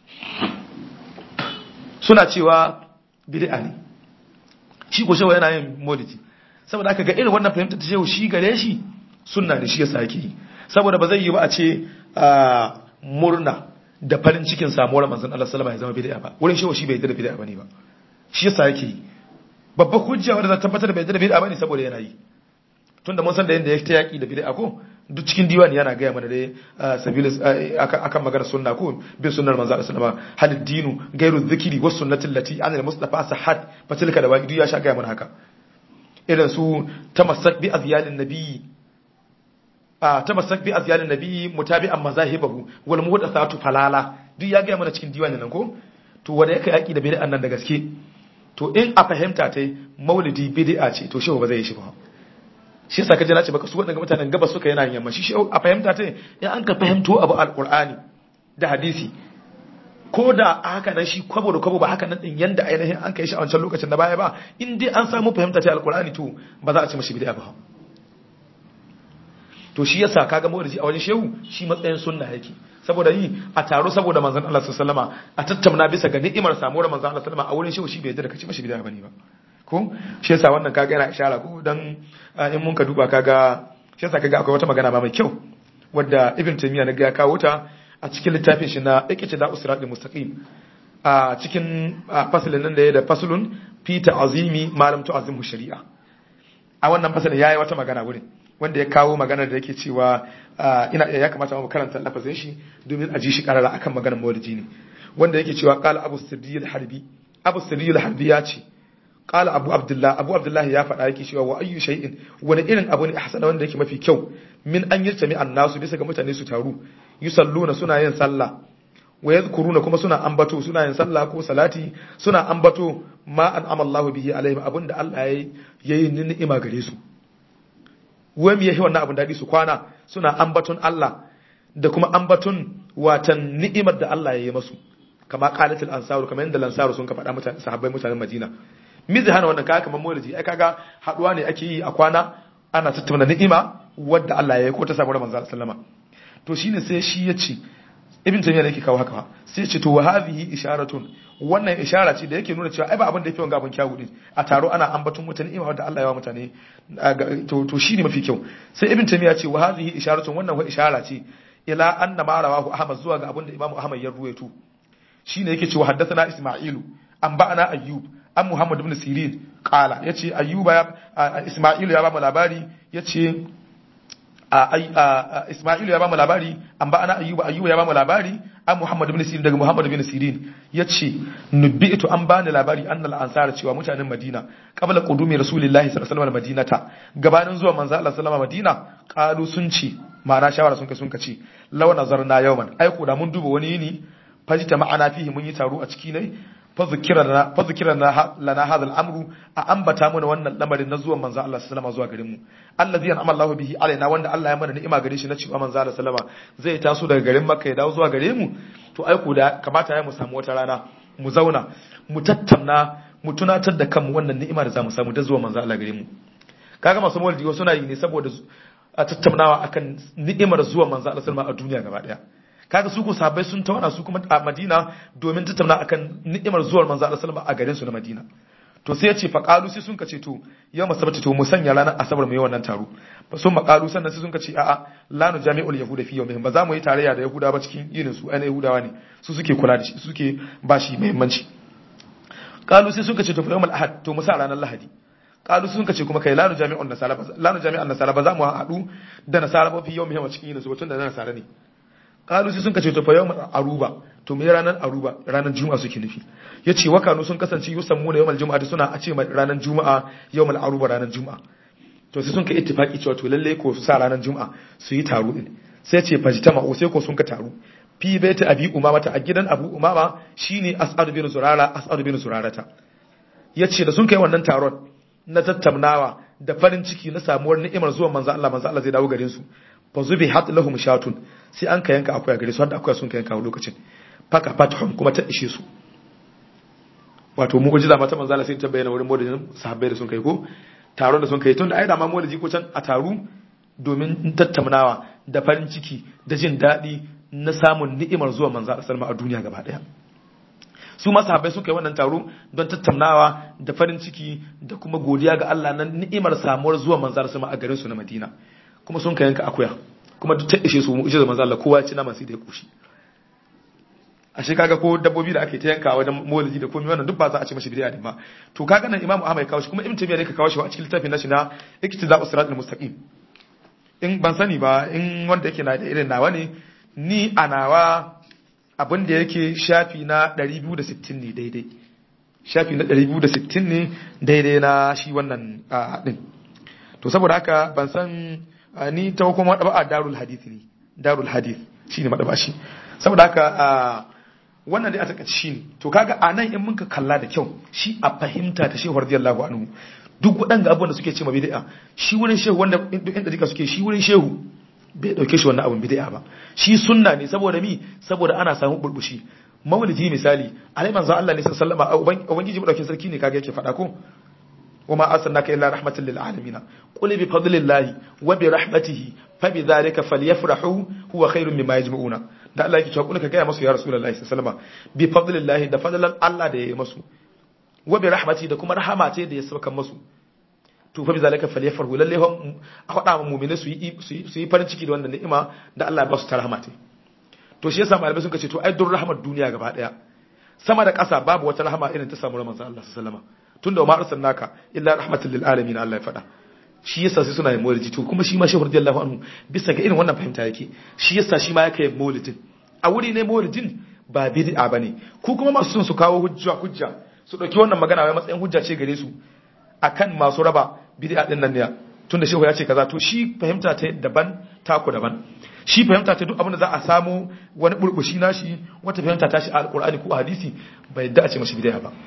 suna cewa bid'a ne shi ko shehu yana yin maulidi saboda aka ga irin wannan fahimtar ta shehu shi gare shi sunna ne shi yasa yake yi saboda ba zai yi ba a ce murna da farin cikin samuwar manzon Allah sallama ya zama bid'a ba wurin shehu shi bai yarda da bid'a bane ba shi yasa yake yi babbar hujja wanda za ta tabbatar da bai yarda da bid'a bane saboda yana yi tunda mun san da yanda ya ta yaki da bid'a ko duk cikin diwani yana gaya mana dai sabilis akan magana sunna ko bin sunnar manzo Allah sallama hal dinu gairu dhikri was sunnati allati an al mustafa sahad fatilka da waqi ya sha gaya mana haka irin su tamassak bi azyalin nabiyyi a tamassak bi azyalin nabiyyi mutabi'an mazahibahu wal muhdathatu falala duk ya gaya mana cikin diwani nan ko to wanda yake yaki da bid'an nan da gaske to in a fahimta tai maulidi bid'a ce to shehu ba zai yi shi ba shi yasa kaje na ce baka su waɗanda mutanen gabas suka yana yamma shi a fahimta ta in an ka fahimto abu alqur'ani da hadisi ko da haka nan shi kwabo da kwabo ba haka nan din yanda ainihin an kai shi a wancan lokacin da baya ba in dai an samu fahimta ta alqur'ani to ba za a ce mashi bid'a ba to shi yasa kaga mawlidi a wajen shehu shi matsayin sunna yake saboda yi a taro saboda manzon Allah sallallahu alaihi wasallama a tattauna bisa ga ni'imar samuwar manzon Allah sallallahu alaihi wasallama a wurin shehu shi bai yarda da kace mashi bid'a bane ba ko shi yasa wannan kaga yana ishara ko dan in mun ka duba kaga shi yasa kaga akwai wata magana ba mai kyau wadda ibn taymiya na ga ya kawo ta a cikin littafin shi na ikice da usrat mustaqim a cikin fasalin nan da ya da fasulun fi ta'zimi malam tu'azimu shari'a a wannan fasalin yayi wata magana wurin wanda ya kawo magana da yake cewa ina ya kamata mu karanta lafazin shi domin a ji shi karara akan maganar maulidi ne wanda yake cewa qala abu sirri al-harbi abu sirri al-harbi ya ce qala abu abdullah abu abdullah ya faɗa yake cewa wa ayyu shay'in wani irin abu ne ahsana wanda yake mafi kyau min an yirtami annasu bisa ga mutane su taru yusalluna suna yin sallah wa yadhkuruna kuma suna ambato suna yin sallah ko salati suna ambato ma an amallahu bihi alaihim abinda Allah yayi yayi ni'ima gare su wai me yayi wannan abin dadi su kwana suna ambaton Allah da kuma ambaton watan ni'imar da Allah ya yi masu kama qalatul ansaru kamar yadda lansaru sun ka faɗa mutane sahabbai mutanen Madina mi zai hana wannan kaga kamar maulidi ai kaga haduwa ne ake yi a kwana ana tattauna ni'ima wadda Allah ya yi ko ta samu manzo sallama to shine sai shi ya ce ibn taymiya ne yake kawo haka sai ya ce to wa hadhihi isharatun wannan ishara ce da yake nuna cewa ai ba abin da yake wanga abin kyawu din a taro ana ambaton mutane ni'ima wadda Allah ya wa mutane to to shine mafi kyau sai ibn taymiya ce wa hadhihi isharatun wannan wa ishara ce ila anna ma rawahu ahmad zuwa ga abin da imamu ahmad ya ruwaito shine yake cewa haddathana isma'ilu an ba'ana ayyub an muhammad ibn sirin qala yace ayyuba ya isma'ilu ya ba mu labari yace isma'ilu ya ba mu labari an ba'ana ayyuba ayyuba ya ba mu labari an muhammad ibn sirin daga muhammad ibn sirin yace nubitu an bani labari annal ansara cewa mutanen madina qabla qudumi rasulillahi sallallahu alaihi wasallam madinata gabanin zuwa manzo Allah sallallahu alaihi madina qalu sun ce ma'ana shawara sun kai sun kace law nazarna yawman ai ko da mun duba wani yini fajita ma'ana fihi mun yi taro a ciki ne fa zikirana lana hadha al-amru a ambata mana wannan lamarin na zuwan manzo Allah sallallahu zuwa garin mu allazi an'ama Allahu bihi alaina wanda Allah ya mana ni'ima gare shi na cewa manzo Allah sallama zai taso daga garin Makka ya dawo zuwa gare mu to ai ko da kamata ya mu samu wata rana mu zauna mu tattauna mu tunatar da kanmu wannan ni'ima da zamu samu da zuwa manzo Allah gare mu kaga masu maulidi suna yi ne saboda a tattaunawa akan ni'imar zuwa manzo Allah sallama a duniya gaba daya kaga su ko sahabbai sun tawana su kuma a Madina domin tattauna akan ni'imar zuwar manzo Allah sallallahu a garin su na Madina to sai ya ce fa qalu sai sun kace to yau masabata to mu sanya ranar asabar mu yi wannan taro fa sun maqalu sannan sai sun kace a'a la nu jami'ul yahuda fi yawmihim ba za mu yi tarayya da yahuda ba cikin yinin su ai yahudawa ne su suke kula da shi su suke ba shi muhimmanci qalu sai sun kace to fa yawmul ahad to mu sa ranar lahadi qalu sun kace kuma kai la nu jami'un nasara ba la nu jami'an nasara ba za mu haɗu da nasara ba fi yawmihim a cikin yinin su tun da nasara ne kalu sai sun kace to fa yawm aruba to me ranar aruba ranar juma'a suke nufi yace wa kanu sun kasance yusammu na yawmal juma'a suna a ce ranar juma'a yawmal aruba ranar juma'a to sai sun kai ittifaki cewa to lalle ko su sa ranar juma'a su yi taro din sai ce fajitama o sai ko sun ka taru fi baita abi umama ta a gidan abu umama shine as'ad bin zurara as'ad bin zurarata yace da sun kai wannan taron na tattaunawa da farin ciki na samuwar ni'imar zuwan manzo Allah manzo Allah zai dawo garin su fa zubi hat lahum shatun sai an ka yanka akwai gare su har da akwai sun ka yanka a lokacin faka fatuhum kuma ta ishe su wato mu gujiza mata manzo Allah sai ta bayyana wurin modin sahabbai da sun kai ko taron da sun kai tun da ai da ma modin ko can a taru domin tattaunawa da farin ciki da jin daɗi na samun ni'imar zuwa manzo Allah sallama a duniya gaba daya su ma sahabbai suka yi wannan taro don tattaunawa da farin ciki da kuma godiya ga Allah na ni'imar samuwar zuwa manzo Allah sallama a garin su na Madina kuma sun ka yanka akuya kuma duk ta ishe su mu'jiza manzo Allah kowa ya ci naman sai da ya kushi ashe kaga ko dabbobi da ake ta yanka wajen maulidi da komai wannan duk ba za a ci mashi bid'a din ba to kaga nan Imam Ahmad ya kawo shi kuma Ibn Taymiyyah ne ka kawo shi a cikin littafin nashi na Iktida'us Siratal Mustaqim in ban sani ba in wanda yake na da irin nawa ne ni a nawa abin da yake shafi na 260 ne daidai shafi na 260 ne daidai na shi wannan din to saboda haka ban san ni ta kuma madaba a darul hadith ne darul hadith shine madaba shi saboda haka wannan dai a takaice shine to kaga anan in muka kalla da kyau shi a fahimta ta shehu radiyallahu anhu duk waɗanda abubuwan da suke ce ma bid'a shi wurin shehu wanda duk inda dika suke shi wurin shehu bai dauke shi wannan abun bid'a ba shi sunna ne saboda mi saboda ana samu burbushi maulidi misali alai manzo Allah ne sallallahu alaihi wasallam ubangiji madaukin sarki ne kaga yake faɗa ko وما أرسلناك إلا رحمة للعالمين قل بفضل الله وبرحمته فبذلك فليفرحوا هو خير مما يجمعون da Allah yake cewa kuna ka gaya masu ya Rasulullahi sallallahu alaihi wasallam bi fadlillahi da fadlan Allah da ya yi masu wa bi rahmati da kuma rahama ce da ya saka masu to fa bi zalika falyafrahu lalle a faɗa mu mu'mini su yi su yi farin ciki da wannan ni'ima da Allah ya ba su ta rahama ce to shi yasa malamai sun ce to ai dur rahmar duniya gaba daya sama da ƙasa babu wata rahama irin ta samu manzo Allah sallallahu alaihi wasallam tunda ma arsalnaka illa rahmatan lil alamin Allah ya faɗa shi yasa sai suna yin maulidi to kuma shi ma shehu radiyallahu anhu bisa ga irin wannan fahimta yake shi yasa shi ma yake maulidin a wuri ne maulidin ba bid'a bane ku kuma masu son su kawo hujja hujja su dauki wannan magana wai matsayin hujja ce gare su akan masu raba bid'a din nan ne tunda shehu ya ce kaza to shi fahimta ta daban taku daban shi fahimta ta duk abin da za a samu wani burbushi nashi wata fahimta ta shi a alqur'ani ko a hadisi bai yadda a ce mashi bid'a ba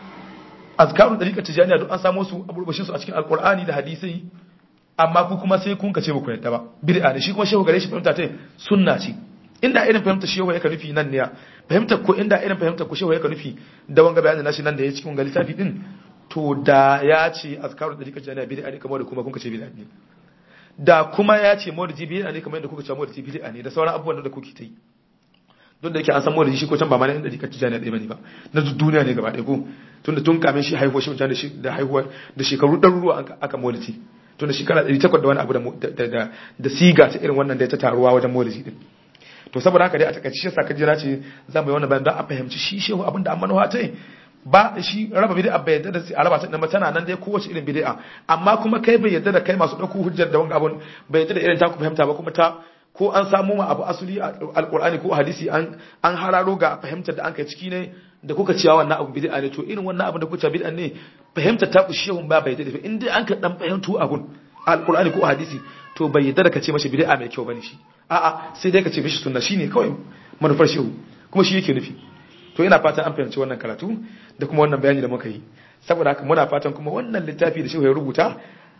azkarun dariƙar tijaniya duk an samu su a burbushin su a cikin alqur'ani da hadisi amma ku kuma sai kun kace ba ku yadda ba bid'a ne shi kuma shehu gare shi fahimta ta sunna ce inda irin fahimta shehu yake nufi nan ne fahimta ko inda irin fahimta ko shehu yake nufi da wanga bayanin nashi nan da ya cikin gali tafi din to da ya ce azkarun dariƙar tijaniya bid'a ne kamar da kuma kun kace bid'a ne da kuma ya ce maulidi bid'a ne kamar yadda kuka ce maulidi bid'a ne da sauran abubuwan da kuke ta yi don da yake an san maulidi shi ko can ba ma na inda dika tijani ɗaya bane ba na duniya ne gaba ɗaya ko tunda tun kamin shi haihuwa shi mutane da haihuwa da shekaru ɗaruruwa aka maulidi tunda shekara ɗari takwas da wani abu da siga ta irin wannan da ya ta taruwa wajen maulidi din to saboda haka dai a takaice shi saka jira ce za mu yi wannan bayan don a fahimci shi shehu abin da an manuwa ta yi ba shi raba bid'a bai yadda da a raba ta ba tana nan dai kowace irin bid'a amma kuma kai bai yadda da kai masu ɗauko hujjar da wani abun bai yadda da irin ta ku fahimta ba kuma ta ko an samu ma abu asali a alkur'ani ko hadisi an an hararo ga fahimtar da an kai ciki ne da kuka cewa wannan abu bid'a ne to irin wannan abu da kuka bid'a ne fahimtar ta ku shehun ba bai da in dai an ka dan fahimtu abun alkur'ani ko hadisi to bai yadda da ka ce mashi bid'a mai kyau bane shi a'a sai dai ka ce mishi sunna shine kawai manufar shehu kuma shi yake nufi to ina fatan an fahimci wannan karatu da kuma wannan bayani da muka yi saboda haka muna fatan kuma wannan littafi da shehu ya rubuta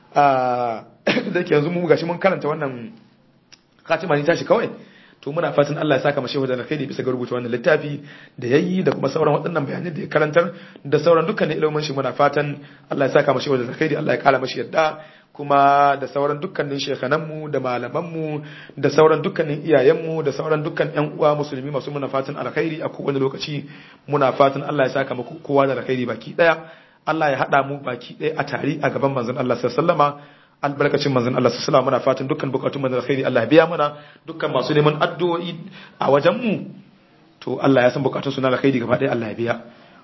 a da ke yanzu mu gashi mun karanta wannan khatima ne tashi kawai to muna fatan Allah ya saka mashi wajen alkhairi bisa ga rubuta wannan littafi da yayi da kuma sauran waɗannan bayanai da ya karantar da sauran dukkanin ilimin shi muna fatan Allah ya saka mashi wajen alkhairi Allah ya kara mashi yadda kuma da sauran dukkanin shekhananmu da malamanmu da sauran dukkanin iyayenmu da sauran dukkan ƴan uwa musulmi masu muna fatan alkhairi a kowane lokaci muna fatan Allah ya saka muku kowa da alkhairi baki daya Allah ya hada mu baki daya a tare a gaban manzon Allah sallallahu alaihi wasallama albarkacin manzon Allah sallallahu muna fatan dukkan bukatun manzon alkhairi Allah ya biya mana dukkan masu neman addu'o'i a wajen mu to Allah ya san bukatun su na alkhairi gaba ɗaya Allah ya biya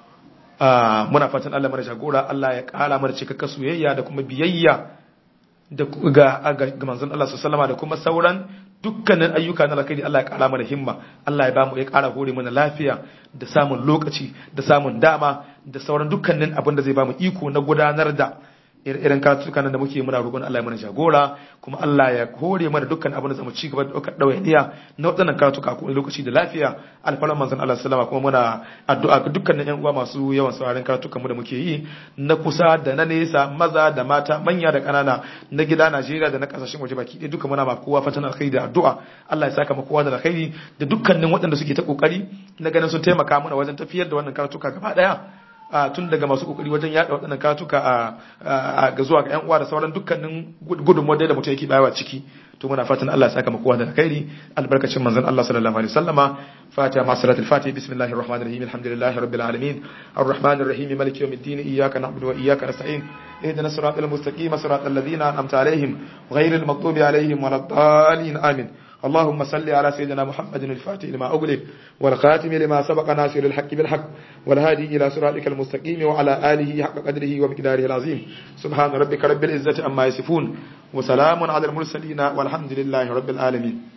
muna fatan Allah mana jagora Allah ya kara mana cikakken soyayya da kuma biyayya da ga ga manzon Allah sallallahu da kuma sauran dukkanin ayyuka na alkhairi Allah ya kara mana himma Allah ya bamu ya kara hore mana lafiya da samun lokaci da samun dama da sauran dukkanin abin da zai bamu iko na gudanar da irin karatuka nan da muke muna roƙon Allah ya mana jagora kuma Allah ya hore mana dukkan abin da zamu ci gaba da ɗaukar ɗawainiya na waɗannan karatuka ko lokaci da lafiya alfalan manzon Allah sallama kuma muna addu'a ga dukkanin ƴan uwa masu yawan sauraron karatukan mu da muke yi na kusa da na nesa maza da mata manya da ƙanana na gida Najeriya da na ƙasashen waje baki ɗaya duka muna ma kowa fatan alkhairi da addu'a Allah ya saka mu kowa da alkhairi da dukkanin waɗanda suke ta kokari na ganin sun taimaka mana wajen tafiyar da wannan karatuka gaba ɗaya tun daga masu kokari wajen yada waɗannan karatuka a ga zuwa ga yan uwa da sauran dukkanin gudunmuwar da mutum yake bayawa ciki to muna fatan Allah ya saka mu kowa da alkhairi albarkacin manzon Allah sallallahu alaihi wasallama fatiha ma salatul fatiha bismillahir rahmanir rahim alhamdulillahi rabbil alamin arrahmanir rahim maliki yawmiddin iyyaka na'budu wa iyyaka nasta'in اهدنا الصراط المستقيم صراط الذين انعمت عليهم غير المغضوب عليهم ولا الضالين امين اللهم صل على سيدنا محمد الفاتح لما أغلق والخاتم لما سبق ناصر الحق بالحق والهادي إلى صراطك المستقيم وعلى آله حق قدره ومقداره العظيم سبحان ربك رب العزة أما يصفون وسلام على المرسلين والحمد لله رب العالمين